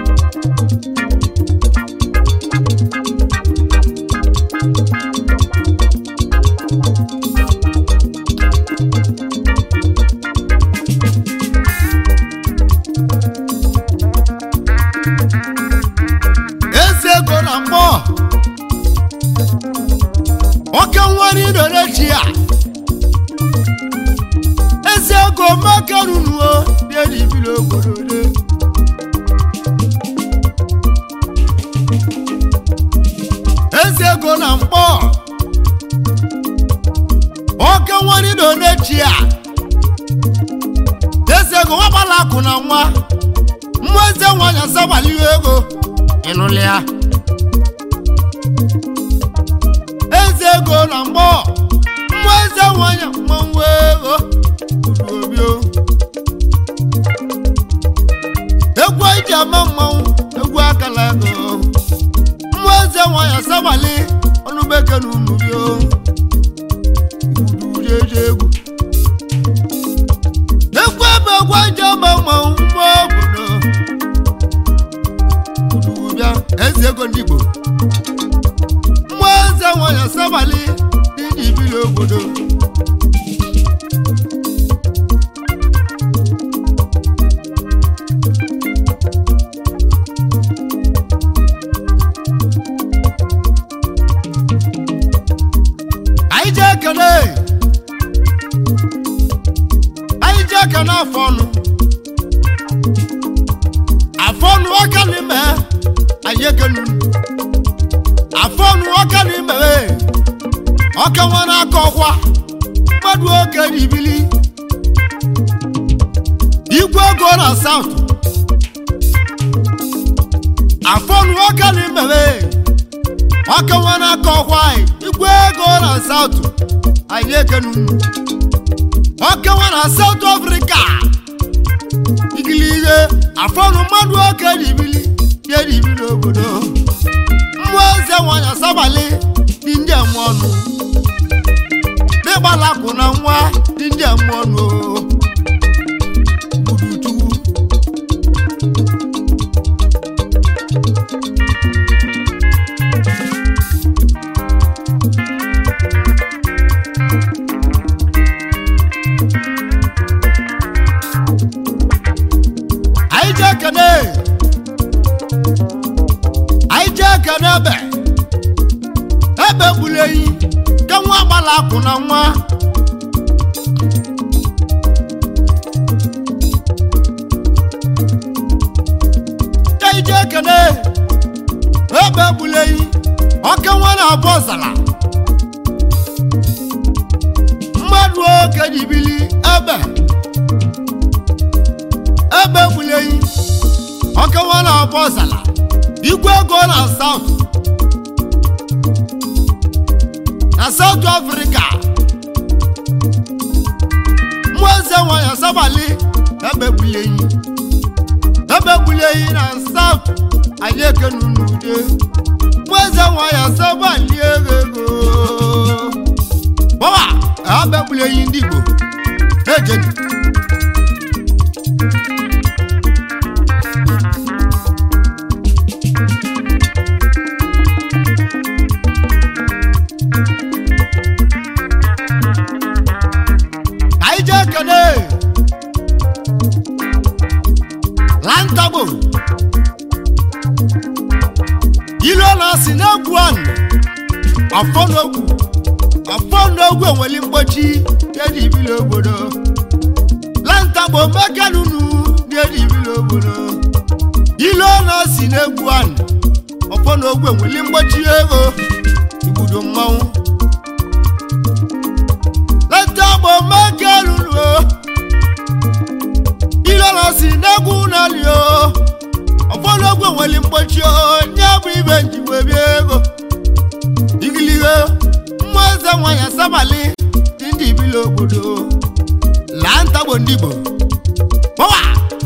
Speaker 1: eze ego na mmụọ oke nwere idorechi a eze ego makarunuo dedibili obodo de eze ego na mkpọ oke nwere idorechi a eze ego nwagbala akụ na nwa mmụọ eze nwanyị asagbali ego ịnụlị ya eze ego na mmụọ mmụọ eze nwanyị mmanwụ ego kwuru obi o. egwu eji ama mmanwụ egwu akala ego mmụọ eze nwanyị asagbali ọnụbeke na unubi o Igbudu jeje egwu egwu ebe egwu eji ama mmanwụ mmụọ obodo bịa eze ego ndị Igbo mmụọ eze nwanyị asabalị ndị ibili obodo anyị jee ekele anyị jee ekele afọ ọnụ afọ ọnụ aka n'ime anyị ekelu afọ ọnụ aka n'ime ọka nwere aka ọkwa mmadụ oge n'ibili igwe ego na saụt afọ ọnụ aka n'ime ọka nwere aka ọkwa anyị igwe ego na saụt anyị ekelu ọka nwere na saụt afrịka igili ihe afọnụ mmadụ oke n'ibili bịa n'ibili obodo mmụọ eze nwanyị asabalị dị ndị eme ọnụ n'ịgbalakụ na nwa dị ndị eme ọnụ anyị jee kene anyị jee kene ebe ebe gburu eyi ka nwa agbala akwụ na nwa anyị jee kene ebe gburu eyi ọka nwa na-abụ ọzara mmadụ oke ji bili ebe ebe gburu eyi ọka nwa na-abụ ọzara igwe ego na saut na saut afrịka mmụọ eze nwanyị asabali ebe gburu eyi ebe gburu eyi na saut anyị ekenu n'ude mmụọ eze nwanyị asabali ego ego bọwa ebe gburu eyi ndị igbo ejeni anyị jee kene lantagbo ilu na-asị n'egwu anụ ọfọ n'ogwu ọfọ n'ogwu enweli mgbochi dị ibili obodo lantagbo mekanunu dị ibili obodo ilu na-asị n'egwu anụ ọfọ n'ogwu enweli mgbochi ego igbudo mmanwụ lantagbo mekanunu ilọrọ si n'egwu n'ali o ọfọdụ ogwe nwere mgbochi onye bụ ibe njiwe bịa ego igilihe mmụọ eze nwanyị asabali dị ndị ibili obodo laa ntagbo ndị igbo pọwa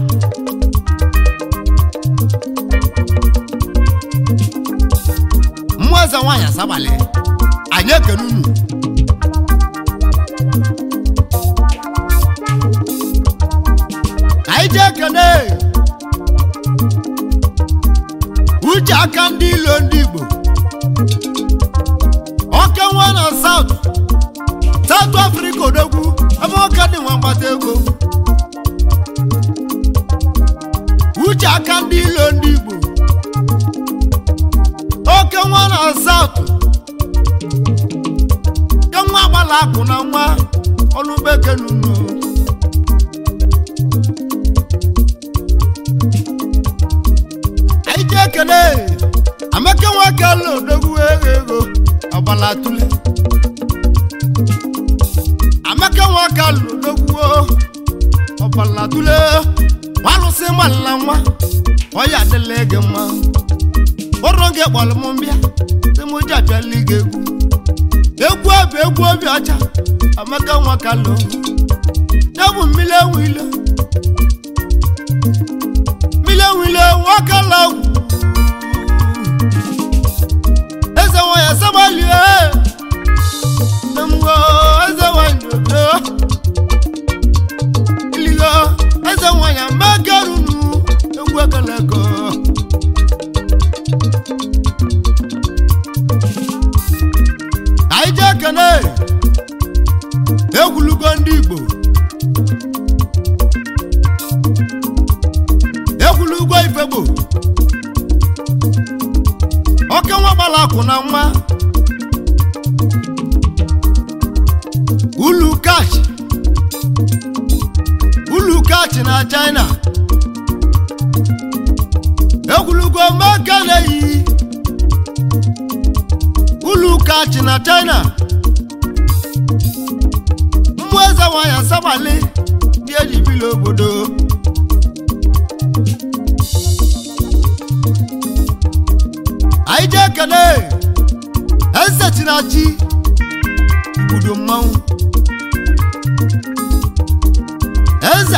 Speaker 1: mmụọ eze nwanyị asabali anyị ekene unu anyị ji ekene uche aka ndị ilo ndị igbo oke nwa na saut saut afrịka odogwu ebe oke dị nwa mgbata ego uche aka ndị ilo ndị igbo oke nwa na saut ke nwa agbala akụ na nwa ọnụ bekee n'unu anyị ji ekele amaka nwoke ala odogwu ego ego ọgbala tule amaka nwoke ala odogwu ọgbala tule gbalụsị mmalila nwa ọya adịla gị mma ụrụ gị kpọrọ m mbịa sị m ji abịala gị egwu egwu obi egwu obi ọcha amaka nwoke ala ya bụ mmiri ewu ilo mmiri ewu ilo nwoke ala ugwu eze nwanyị asabalie mgbe eze nwanyị odo iligo eze nwanyị amagarunu egwu ekeleko anyị ji ekene egwulugo ndị igbo egwulugo ifegbo oke nwa gbara akwụ na nwa ulu kachi ulu kachi na china egwulugo maka na-eyi ulu kachi na china mmụọ eze nwanyị asabali dị ejibili obodo anyị ji ekele eze chinachi igbudo mmanwụ eze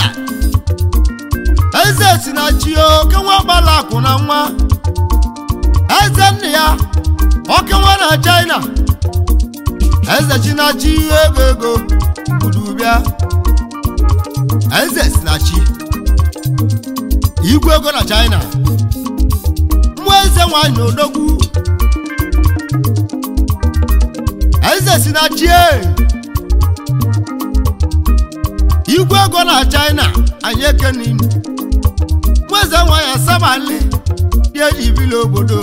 Speaker 1: eze chinachi oke nwa gbala akụ na nwa eze nna ya oke nwa na china eze chinachi ego ego igbudo bịa eze chinachi igwe ego na china mmụọ eze nwanyị odogwu eze si na chie igwe ego na china anyị ekeninu mmụọ eze nwanyị asabali dị eji bili obodo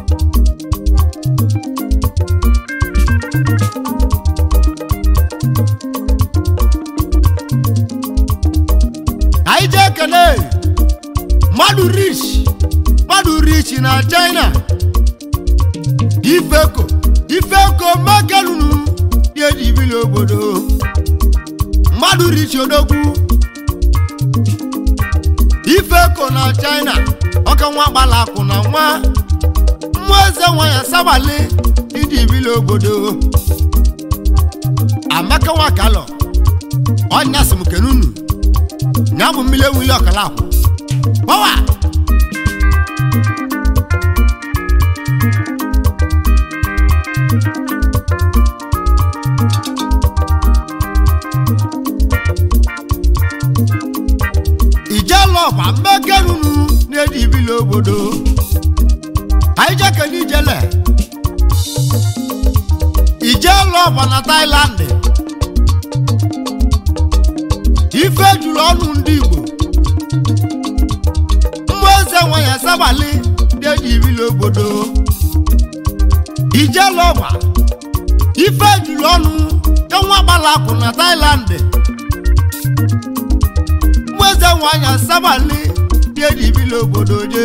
Speaker 1: anyị jee ekele mmadụ rich mmadụ rich na china ifeko ifeko mekelunu dị eji bili obodo mmadụ rich odogwu ifeko na china ọka nwa gbalakụ na nwa mmụọ eze nwanyị sabali iji bili obodo amaka nwa kalọ ọnya sị m kenunu nya bụ mmiri ewuli ọkala akwụ gbawa ijelọba mmekenunu na-eji ibili obodo anyị jekele ijele ijelọba na Thailand ife juru ọnụ ndị Igbo mmụọ eze nwanyị asabali na-eji ibili obodo ijelọba ife juru ọnụ enwa gbalakụ na Thailand eze nwanyị asabali dị eji ibili obodo je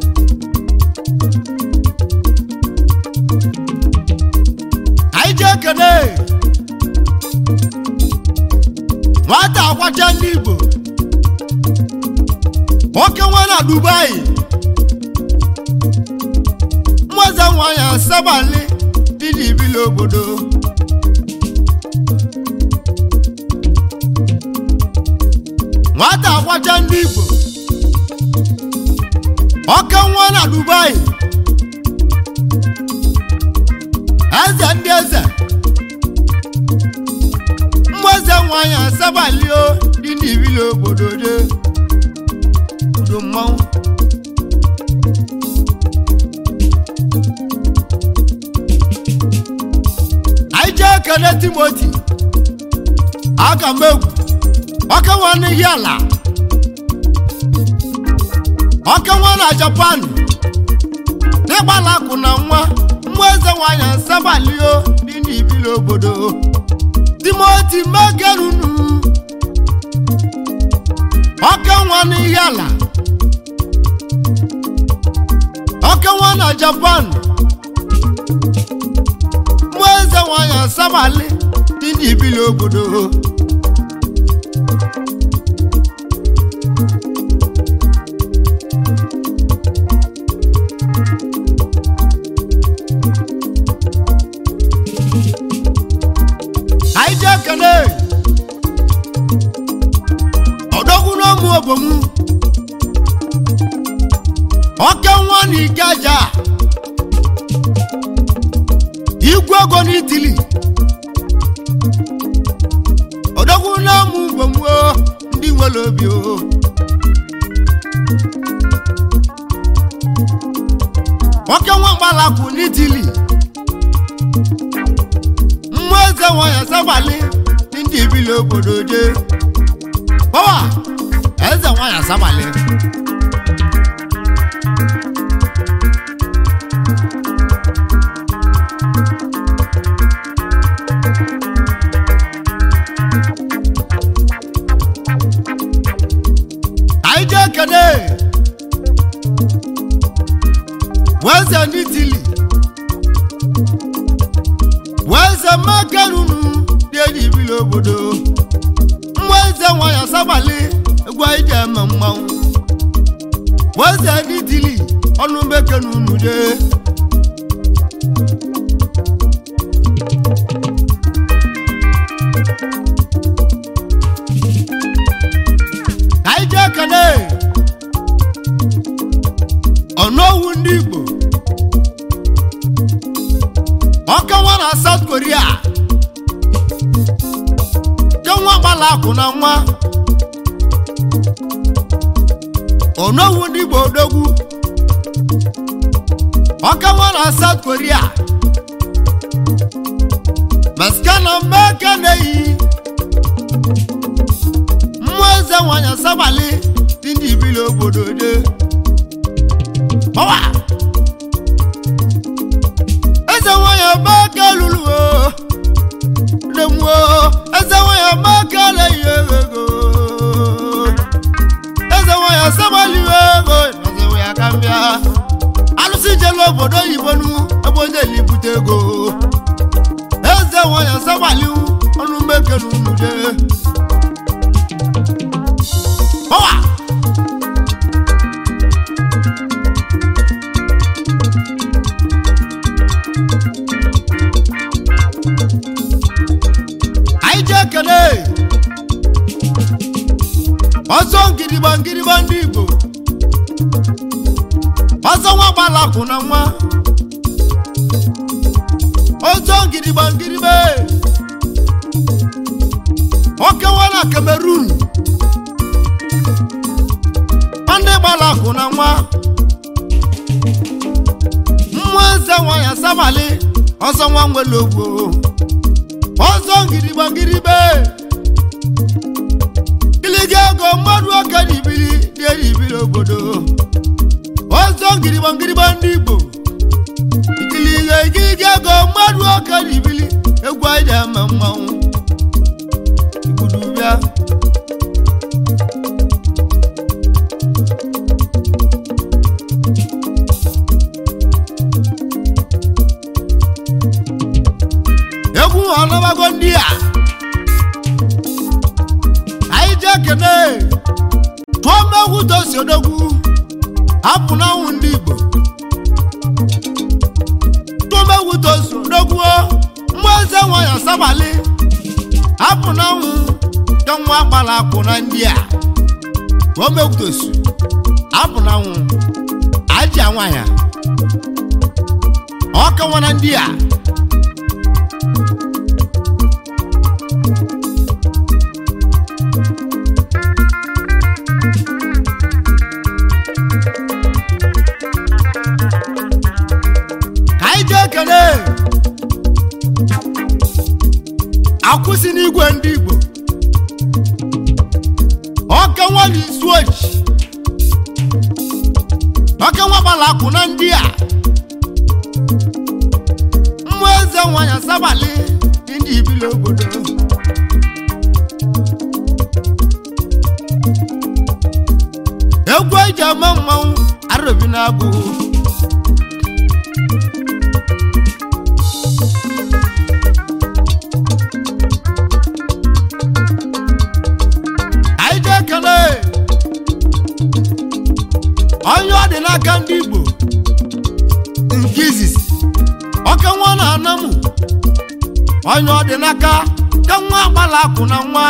Speaker 1: anyị ji ekele nwata akwacha ndị igbo nwoke nwe na dubai mmụeze nwanyị asabali dị eji ibili obodo nwata akwacha ndị igbo ọka nwa na dubai eze ndị eze mmụ eze nwanyị asabalio dị n'ibili obodo de udo mmanwụ anyị jee kele timoti aka m egwu ọka nwa n'ihi ala ọka nwa na japan n'ịgbala akụ na nwa nwa eze nwanyị asabalio dị n'ibili obodo timoti megerunu ọka nwa n'ihi ala ọka nwa na japan nwa eze nwanyị asabali dị n'ibili obodo anyị ji ekele ọdọgwu n'ọmụ obomu oke nwa na ikeja igwe ego n'itili ọdọgwu n'ọmụ obomu o, ndị nwere obi o oke nwa mgbalakwu n'itili mmụọ eze nwanyị asabali ndị ibili obodo je pọwa eze nwanyị asabali anyị jee kene weze ndị tili weze makarunu dị enyi ibili obodo nwa eze nwanyị asabali egwu anyị ji eme mmanwụ weze ndị tili ọnụ mekenu unu dee ka anyị jee kene ọnụowu ndị igbo ọkawa na south korea kenwa gbala akụ na nwa ọnụowu ndị igbo odogwu ọkawa na south korea maskana mmeka na-eyi mmụọ eze nwanyị asabalị dị ndị ibili obodo de ọwa eze nwanyị mmeka lụrụ o lemuo eze nwanyị mmeka na-eyi ego eze nwanyị asabalị ego eze nwanyị aka mbịa alụsị jelu obodo oyibo nu ebe onye elibute ego eze nwanyị asabalị ọnụ mmeke n'unude ọwa anyị ji ekele ọsọ ngịrịgba ngịrịgba ndị igbo ọsọ nwa gbalakụ na nwa ọsọ ngịrịgba ngịrịgba okewa na kamerun ndị gbalakụ na nwa mmụọ eze nwanyị asabalị ọsọ nwa nwere ogbo ọsọ ngịrịgba ngịrịgba gịlịga ego mmadụ oke n'ibili dị n'ibili obodo ọzọ ngịrịgba ngịrịgba ndị igbo ikiliga ikiliga ego mmadụ oke n'ibili egwu anyị na-eme mmanwụ igbudu bịa egwu ọlọbago ndị a anyị ji ekene tụọ mmegwu tosi odogwu hapụ n'anwụ ndị igbo tụọ mmegwu tosi odogwu mmụọ eze nwanyị asabalị hapụ n'anwụ ka nwa gbara akwụ na ndị a tụọ mmegwu tosi hapụ n'anwụ aji nwanyị ọkawa na ndị a ka anyị jee ekele akwụsị n'igwe ndị igbo ọka nwa na isu oji ọka nwa gbara akwụ na ndị a mmụọ eze nwanyị asabalị ndị ibili obodo egwu eji ama mmanwụ arobi na-abụ anyị ji ekele onye ọ dị n'aka ndị igbo nke izizi oke nwa na anamụ onye ọ dị n'aka ka nwa agbala akwụ na nwa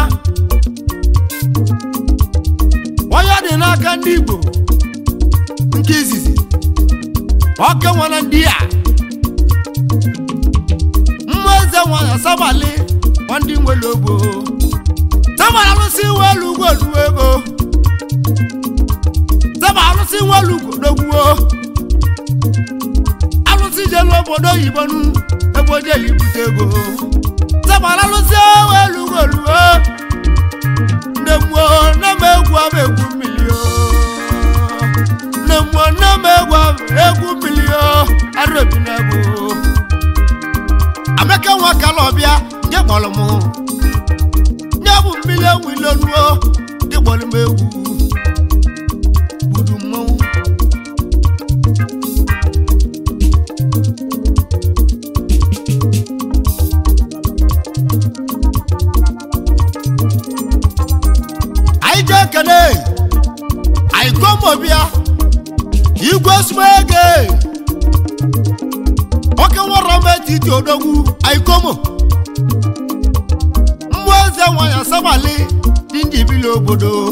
Speaker 1: onye ọ dị n'aka ndị igbo nke izizi oke nwa na ndị a mmụọ eze nwanyị asabalị ọ ndị nwere ogbo sábà alụsị nwe elu ugwu oluwe ego sábà alụsị nwe elu ugwu n'ogwuo alụsị jelu obodo oyibo nu ebe o jeli ibute ego sábà alụsị nwe elu ugwu oluwe nne mmụọ nne m egwu ama egwu mmiri o nne mmụọ nne m egwu ama egwu mmiri o arụ ebi na ego amaka nwa kala ọbịa nke kpọrọ m nye bụ mmiri ewu ilonuo dị gbọrọ m egwu gbudu mmọnwụ anyị jee ekele anyị komobia igwe smege oke nwere m etiti odogwu anyị komo mmụọ eze nwanyị asabalị dị ndị ibili obodo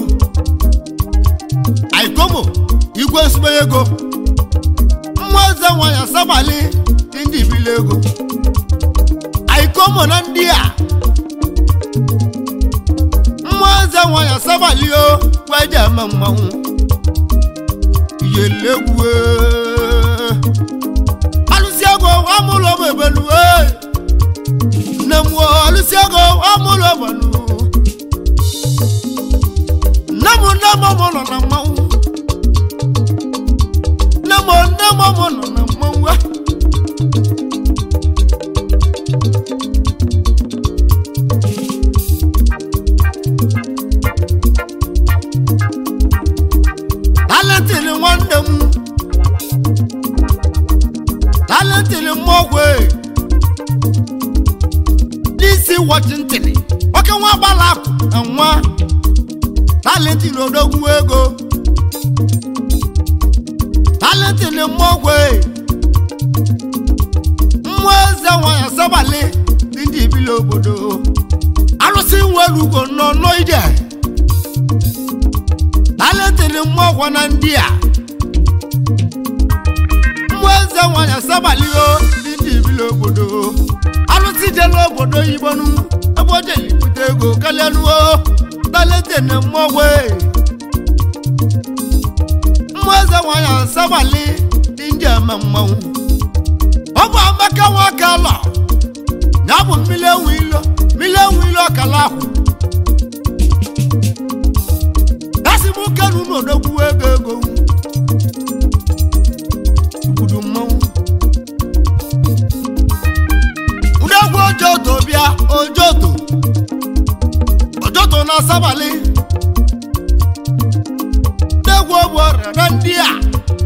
Speaker 1: aikomo igwe nsogbe ego mmụọ eze nwanyị asabalị dị ndị ibili ego aikomo na ndị a mmụọ eze nwanyị asabalị o weje eme mmanwụ iyelegwu gbanụ nne m nne m mụ nọ na mmanwụ nne m nne m mụ nọ na mmanwụ a. talentin nwanne m talentin mmọgwe n'isi washington nwoke nwa gbala akụ na nwa talentin odogwu ego talentin mmọgwe mmụọ eze nwanyị asabali dị ndị ibili obodo arụsị nwere ugo nọ n'ije talentin mmọgwe na ndị a mmụọ eze nwanyị asabalio dị ndị ibili obodo arụsị jele obodo oyibo nu ebe o jeli bute ego kalịanuo talentin mmọgwe mmụọ eze nwanyị asabali dị ndị eme mmanwụ ọ bụ amaka nwoke alọ ya bụ mmiri enwe ilo mmiri enwe ilo ọkala ahụ esi m kenu n'odogwu ego ego igbudu mmanwụ ndegwu ojoto bịa ojoto ojoto na asabali ndegwu ogbu ọrịa na ndị a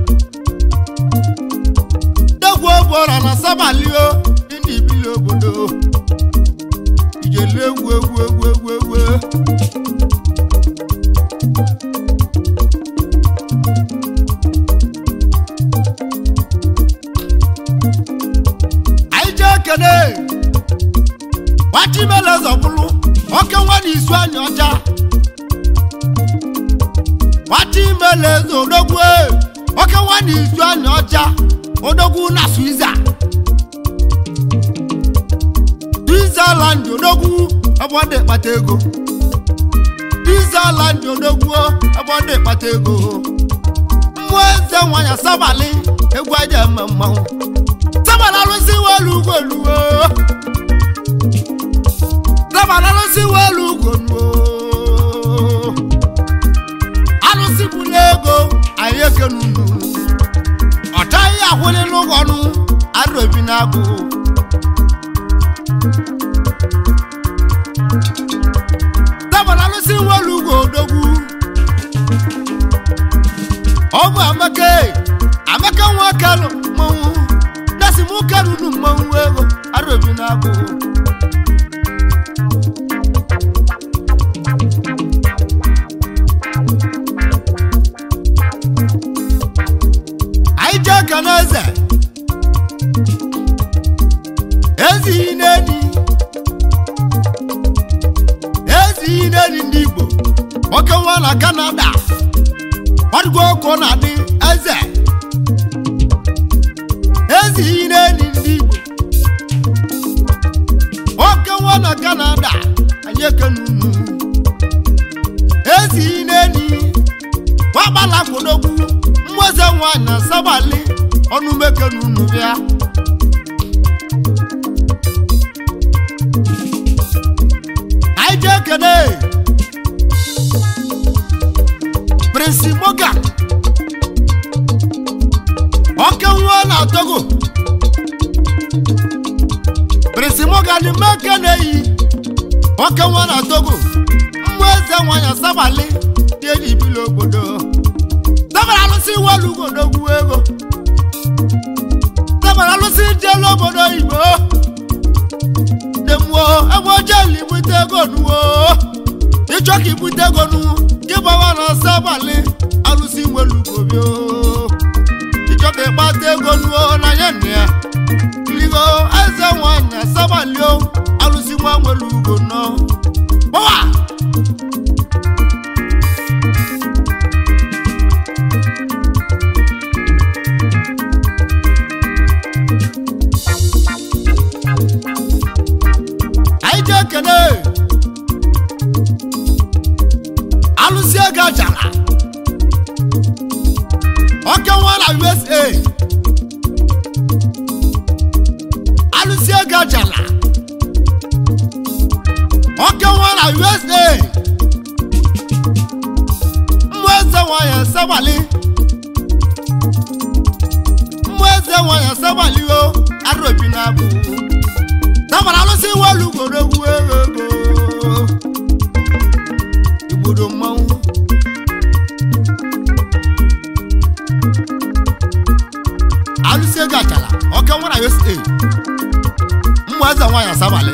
Speaker 1: ndegwu ogbu ọrịa na asabali o dị ndị ibili obodo ijele egwu egwu egwu egwu egwu anyị jee kene gbachimele zọbụlụ oke nwa na isu anya ọcha gbachimele eze odogwu e, oke nwa na isu anya ọcha odogwu na swiza switzerland odogwu ebe ọ dị kpata ego switzerland odogwu ebe ọ dị kpata ego mmụọ eze nwanyị asabalị egwu aja eme mmanwụ sábàlá ló sí wọ́ọ̀lù gòlù o. sábàlá ló sí wọ́ọ̀lù gòlù o. alụsịbụ n'ego anyị ekenunu ọcha ihe akwụlị n'ụgọnụ arụbi n'agụ sábàlá ló sí wọ́ọ̀lù gòdogwu ọ bụ amaka amaka nwa kalụ mmanwụ dasi mụ karunu mmanwụ ego arụbi n'agụ anyị jee ka n'eze ezighi n'eni ezighi n'eni ndị igbo nwoke nwa na kanada ọdịgo ọkụ na-adị eze ezighi n'eni ndị igbo nwoke nwa na kanada anyị ekenunu ezighi n'eni wagbala kwodogwu mmụọze nwanyị na sabali ọnụmekenunu bịa anyị jee kene prinsi morgan ọke nwa na togo prinsi morgan meke na-eyi ọke nwa na togo mmụọ eze nwanyị sabali dị enyi ibili obodo sabara alụsị iwelu ugodogwu ego sabara alụsị jelu obodo oyibo demuo ebe ojeli ibute ego nuwo ịchọ ka ibute ego nu gị gbawa na sabali alụsị nwelu ugobio ịchọ ka ịkpata ego nuwo na nye nna ya ligo eze nwanyị asabalio alụsị nwa nwelu ugo nọ gbawa anyị ji ekene alụsị ego ajala oke nwa na usa alụsị ego ajala ọka nwa na usa mmụọ eze nwanyị asabali mmụọ eze nwanyị asabali o arobi na abụ tabara alụsị welu gworo egwu ego igbodo mmanwụ alụsị ego achala ọka nwa na usa mmụọ eze nwanyị asabali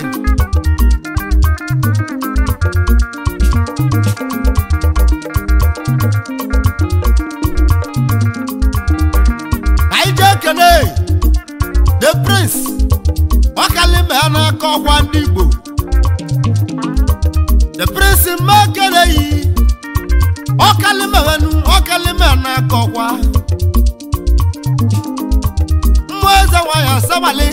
Speaker 1: anyị jee kene the prince ọkalime ya n'aka ọkwa ndị igbo the prince mma kene yi ọkalime wenu ọkalime ya n'aka ọkwa mmụọ eze nwanyị asabali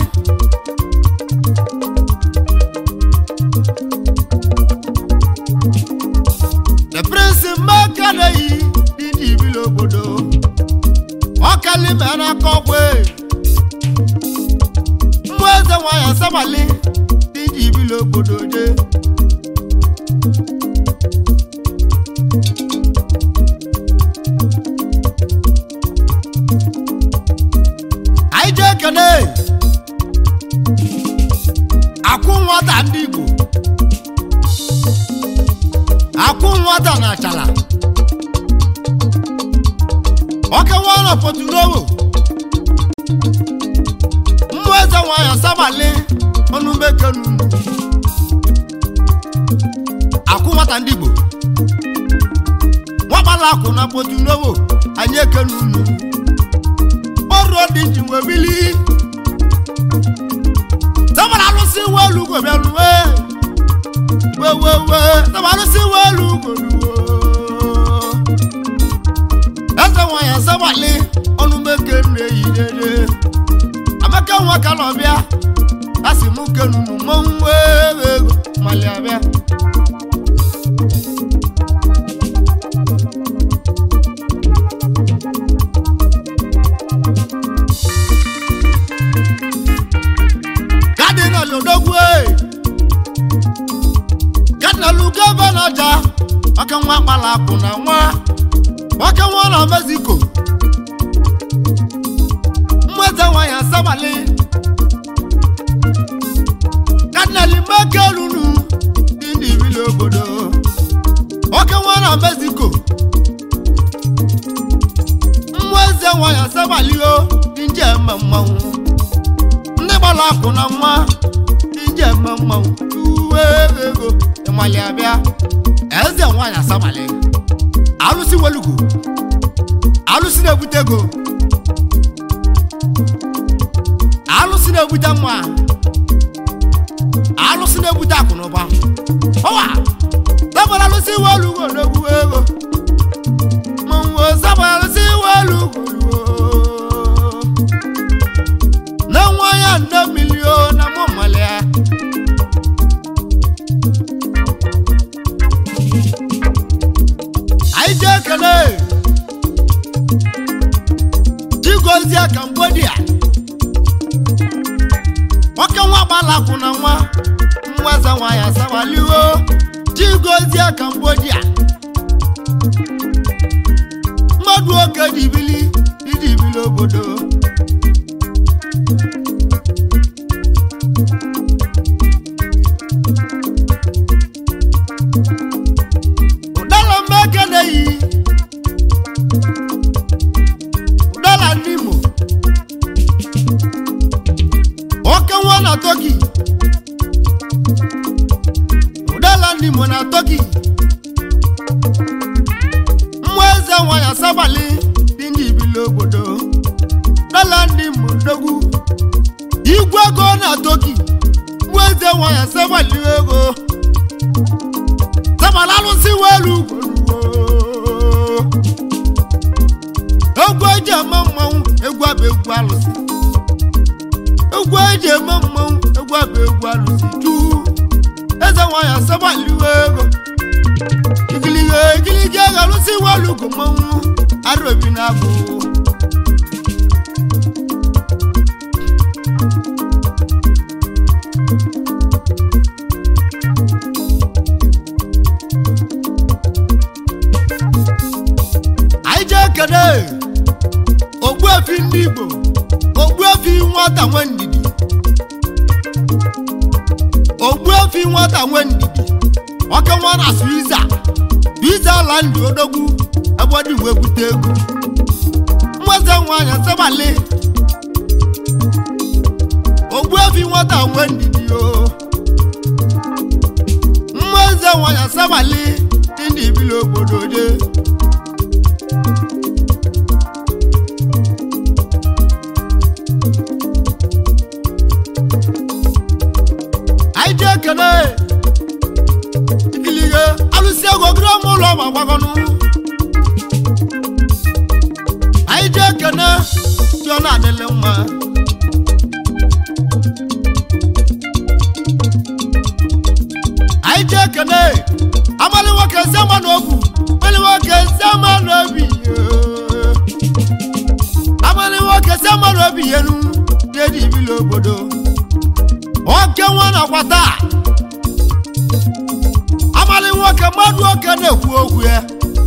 Speaker 1: the prince mma kene yi ndị ibili obodo ọkalime ya n'aka ọkwa e. mmụọ eze nwanyị asabali dị ji ibili obodo je anyị jee kene akwụ nwata ndị igbo akwụ nwata na achala ọkewa na potunowo mmụọ eze nwanyị asabali ọnụmekenu akwụ nwata ndị igbo nwakpala akwụ na potunowo anyị ekenu unu ọrụ dị ji wee bili sabara alụsị welu gobịanuwe wewewe sabara alụsị welu goruwo eze nwanyị asabali ọnụmekenu eyi dede amaka nwa ka nọ bịa a sị m kenunu mmanwụ ego mali abịa kadinal odogwu kadinal gọvanọ ja ọka nwa kpala akụ na nwa ọka nwa na mexico mmeze nwanyị asabali kadinal mekelunu dị n'ibili obodo ọka nwa na mexico mmeze nwanyị asabali o dị nje eme mmanwụ ndị gbara akụ na nwa dị nje eme mmanwụ uwe ego ịmali abịa eze nwanyị asabali alụsị welugo alụsị na-ebute ego alụsị na-ebute nwa alụsị na-ebute akụ na ụba ọwa zabara alụsị welugo na-egwu ego mmanwụ zabara alụsị welugo na nwa ya nne milio na mụ malia anyị jee ekele chigozie cambodia nwoke nwa gbalakwụ na nwa mweze nwa ya sawaliwo chigozie cambodia mmadụ oke dibili idibili obodo ụdala mmeke na-eyi ụdala ndị Imo oke nwa na toki ụdala ndị Imo na toki mmụọ eze nwa ya sabali dị ndị ibili obodo ụdala ndị Imo dogwu igwe ego na toki mmụọ eze nwa ya sabali ego sabala alụsị welu gweruwo egwu eji eme mmanwụ egwu abụ egwu alụsị egwu eji eme mmanwụ egwu abụ egwu alụsị juu eze nwanyị asabaliwe ego igiliga igiliga ego alụsị welu go mmanwụ arobi na abụ ekene ogbuefi ndị igbo ogbuefi nwata nwe ndidi ogbuefi nwata nwe ndidi ọka nwa na swiza swiza ala ndị odogwu ebe ọ dị wee bute egwu mmeze nwanyị sebali ogbuefi nwata nwe ndidi o mmeze nwanyị sebali ndị ibili obodo je anyị ji ekene ikilige alụsị ego gịrị ọma ụlọ ma gbagọnụ anyị ji ekene dị ọ na-adịlị mma anyị ji ekene amalị nwoke eze ma n'obu amalị nwoke eze ma n'obi yoo. amalị nwoke eze ma n'obi yenu dị dị ibili obodo oke nwa nakwa taa amalị nwoke mmadụ oke na-ekwu okwu ya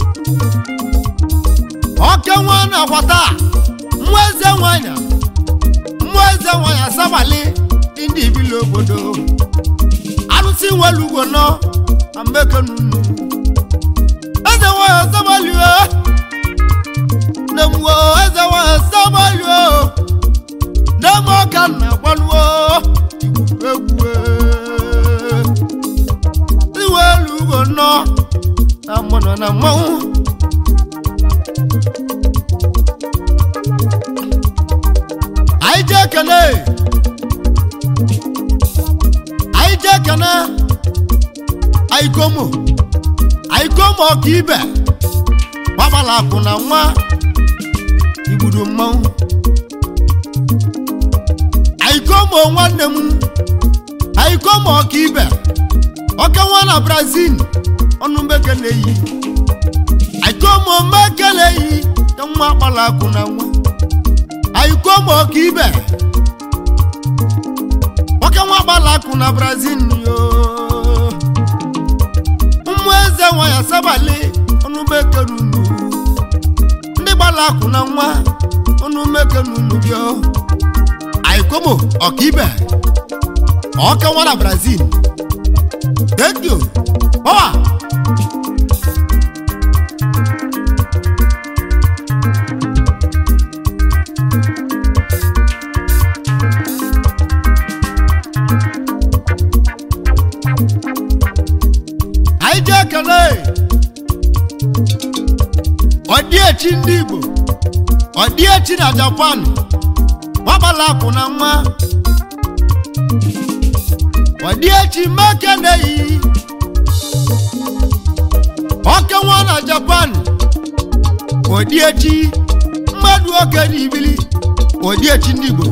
Speaker 1: oke nwa nakwa taa mmụọ eze nwanyị mmụọ eze nwanyị asabalị ndị ibili obodo arụsị nwelugo nọ na mmekenunu eze nwanyị asabalị o nemwo eze nwanyị asabalị o nem ọka na-agbaluo egwu iwe elu ugo nọ na mmanụ na mmanwụ anyị ji ekene anyị ji ekene anyị komo anyị komo ọka ibe gbagbala akụ na nwa igbudu mmanwụ anyị komo nwanne m anyị komo ọka ibe ọka nwa na brazil ọnụ mbeke na-eyi anyị komo mbeke na-eyi ka nwa gbala akụ na nwa anyị komo ọka ibe ọka nwa gbala akụ na brazil yo ụmụ eze nwa ya sabali ọnụ mbeke nunu ndị gbala akụ na nwa ọnụ mbeke nunu bịa anyị komo ọka ibe ọka nwa na brazil thank you power anyị ji ekele ọdịechi ndị igbo ọdịechi na japan gbabala akụ na nwa ọdịechi mmeke na-eyi ọke nwa na japan ọdịechi mmadụ oke na ibili ọdịechi ndị igbo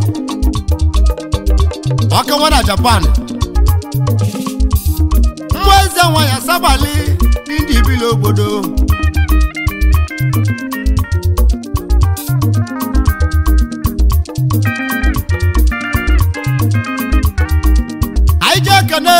Speaker 1: ọke nwa na japan mmụọ eze nwa ya sabali ndị ibili obodo anyị ji ekene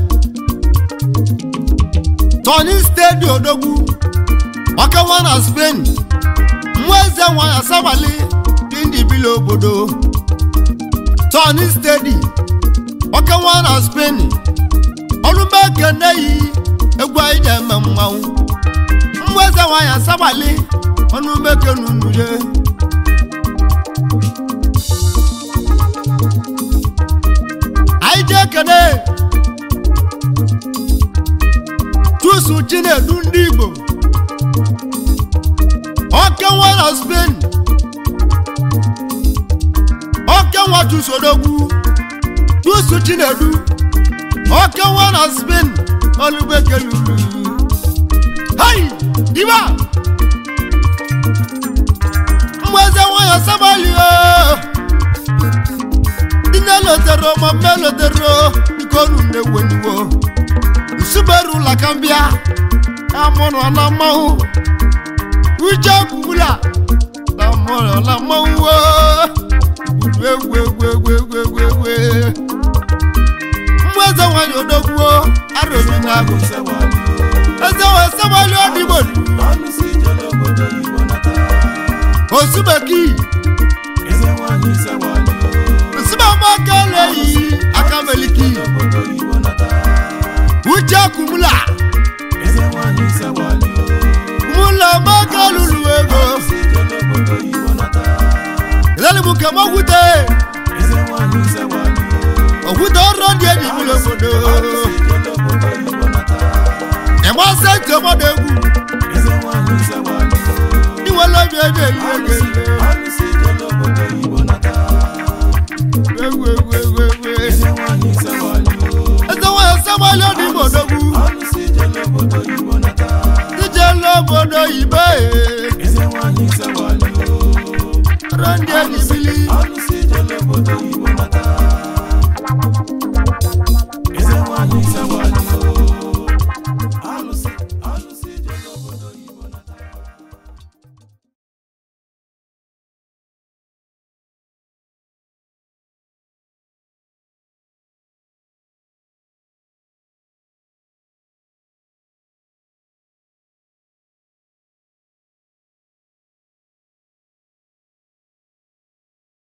Speaker 1: tony stedi odogwu ọkawa na spain mmụọ eze nwa ya sabali ndị ibili obodo tony stedi ọkawa na spain ọlụmbe ekene yi egwu anyị ji eme mmanwụ mmụọ eze nwa ya sabali ọnụmeke nunuye anyị ji ekene chusu chinedu ndị igbo okenwa na spain okenwa chusodogwu chusu chinedu okenwa na spain olubekelulu hai diba mmeze nwanyị sabalio nne lotero ma mme lotero ikonu nneweniwo nsuberu lakambia amụrụ na mmanwụ uche kwubula na mụrụ na mmanwụ gburu egwu egwu egwu egwu egwu egwu mmụ eze nwanyị odogwuo arụrụ na agụ eze wee sebali ọdịgbo
Speaker 2: Alụsị jele obodo Igbo nata.
Speaker 1: osubeki
Speaker 2: eze nwanyị sewali
Speaker 1: nsibamaka-eleyi akameliki
Speaker 2: obodo oyibo nata
Speaker 1: uche kumula
Speaker 2: eze nwanyị sewali
Speaker 1: kumula maka lulu ego
Speaker 2: sije n'obodo oyibo nata
Speaker 1: elelimuke mokwute
Speaker 2: eze nwanyị sewali
Speaker 1: okwute ọrụ dị eji bụrụ obodo
Speaker 2: sije n'obodo oyibo nata
Speaker 1: ịgbasa ntị ọgbọdọ egwu
Speaker 2: eze nwanyị sewali
Speaker 1: iwele obi eji eli ego
Speaker 2: ọnụ sije n'obodo oyibo nata
Speaker 1: egwu egwu egwu egwu
Speaker 2: eze nwanyị sewali
Speaker 1: eze nwanyị sawali ọdị ime odogwu
Speaker 2: ọnụ sije n'obodo oyibo nata
Speaker 1: ije n'obodo ibe
Speaker 2: eze nwanyị sewali
Speaker 1: ọrụ ndị eji bili
Speaker 2: ọnụ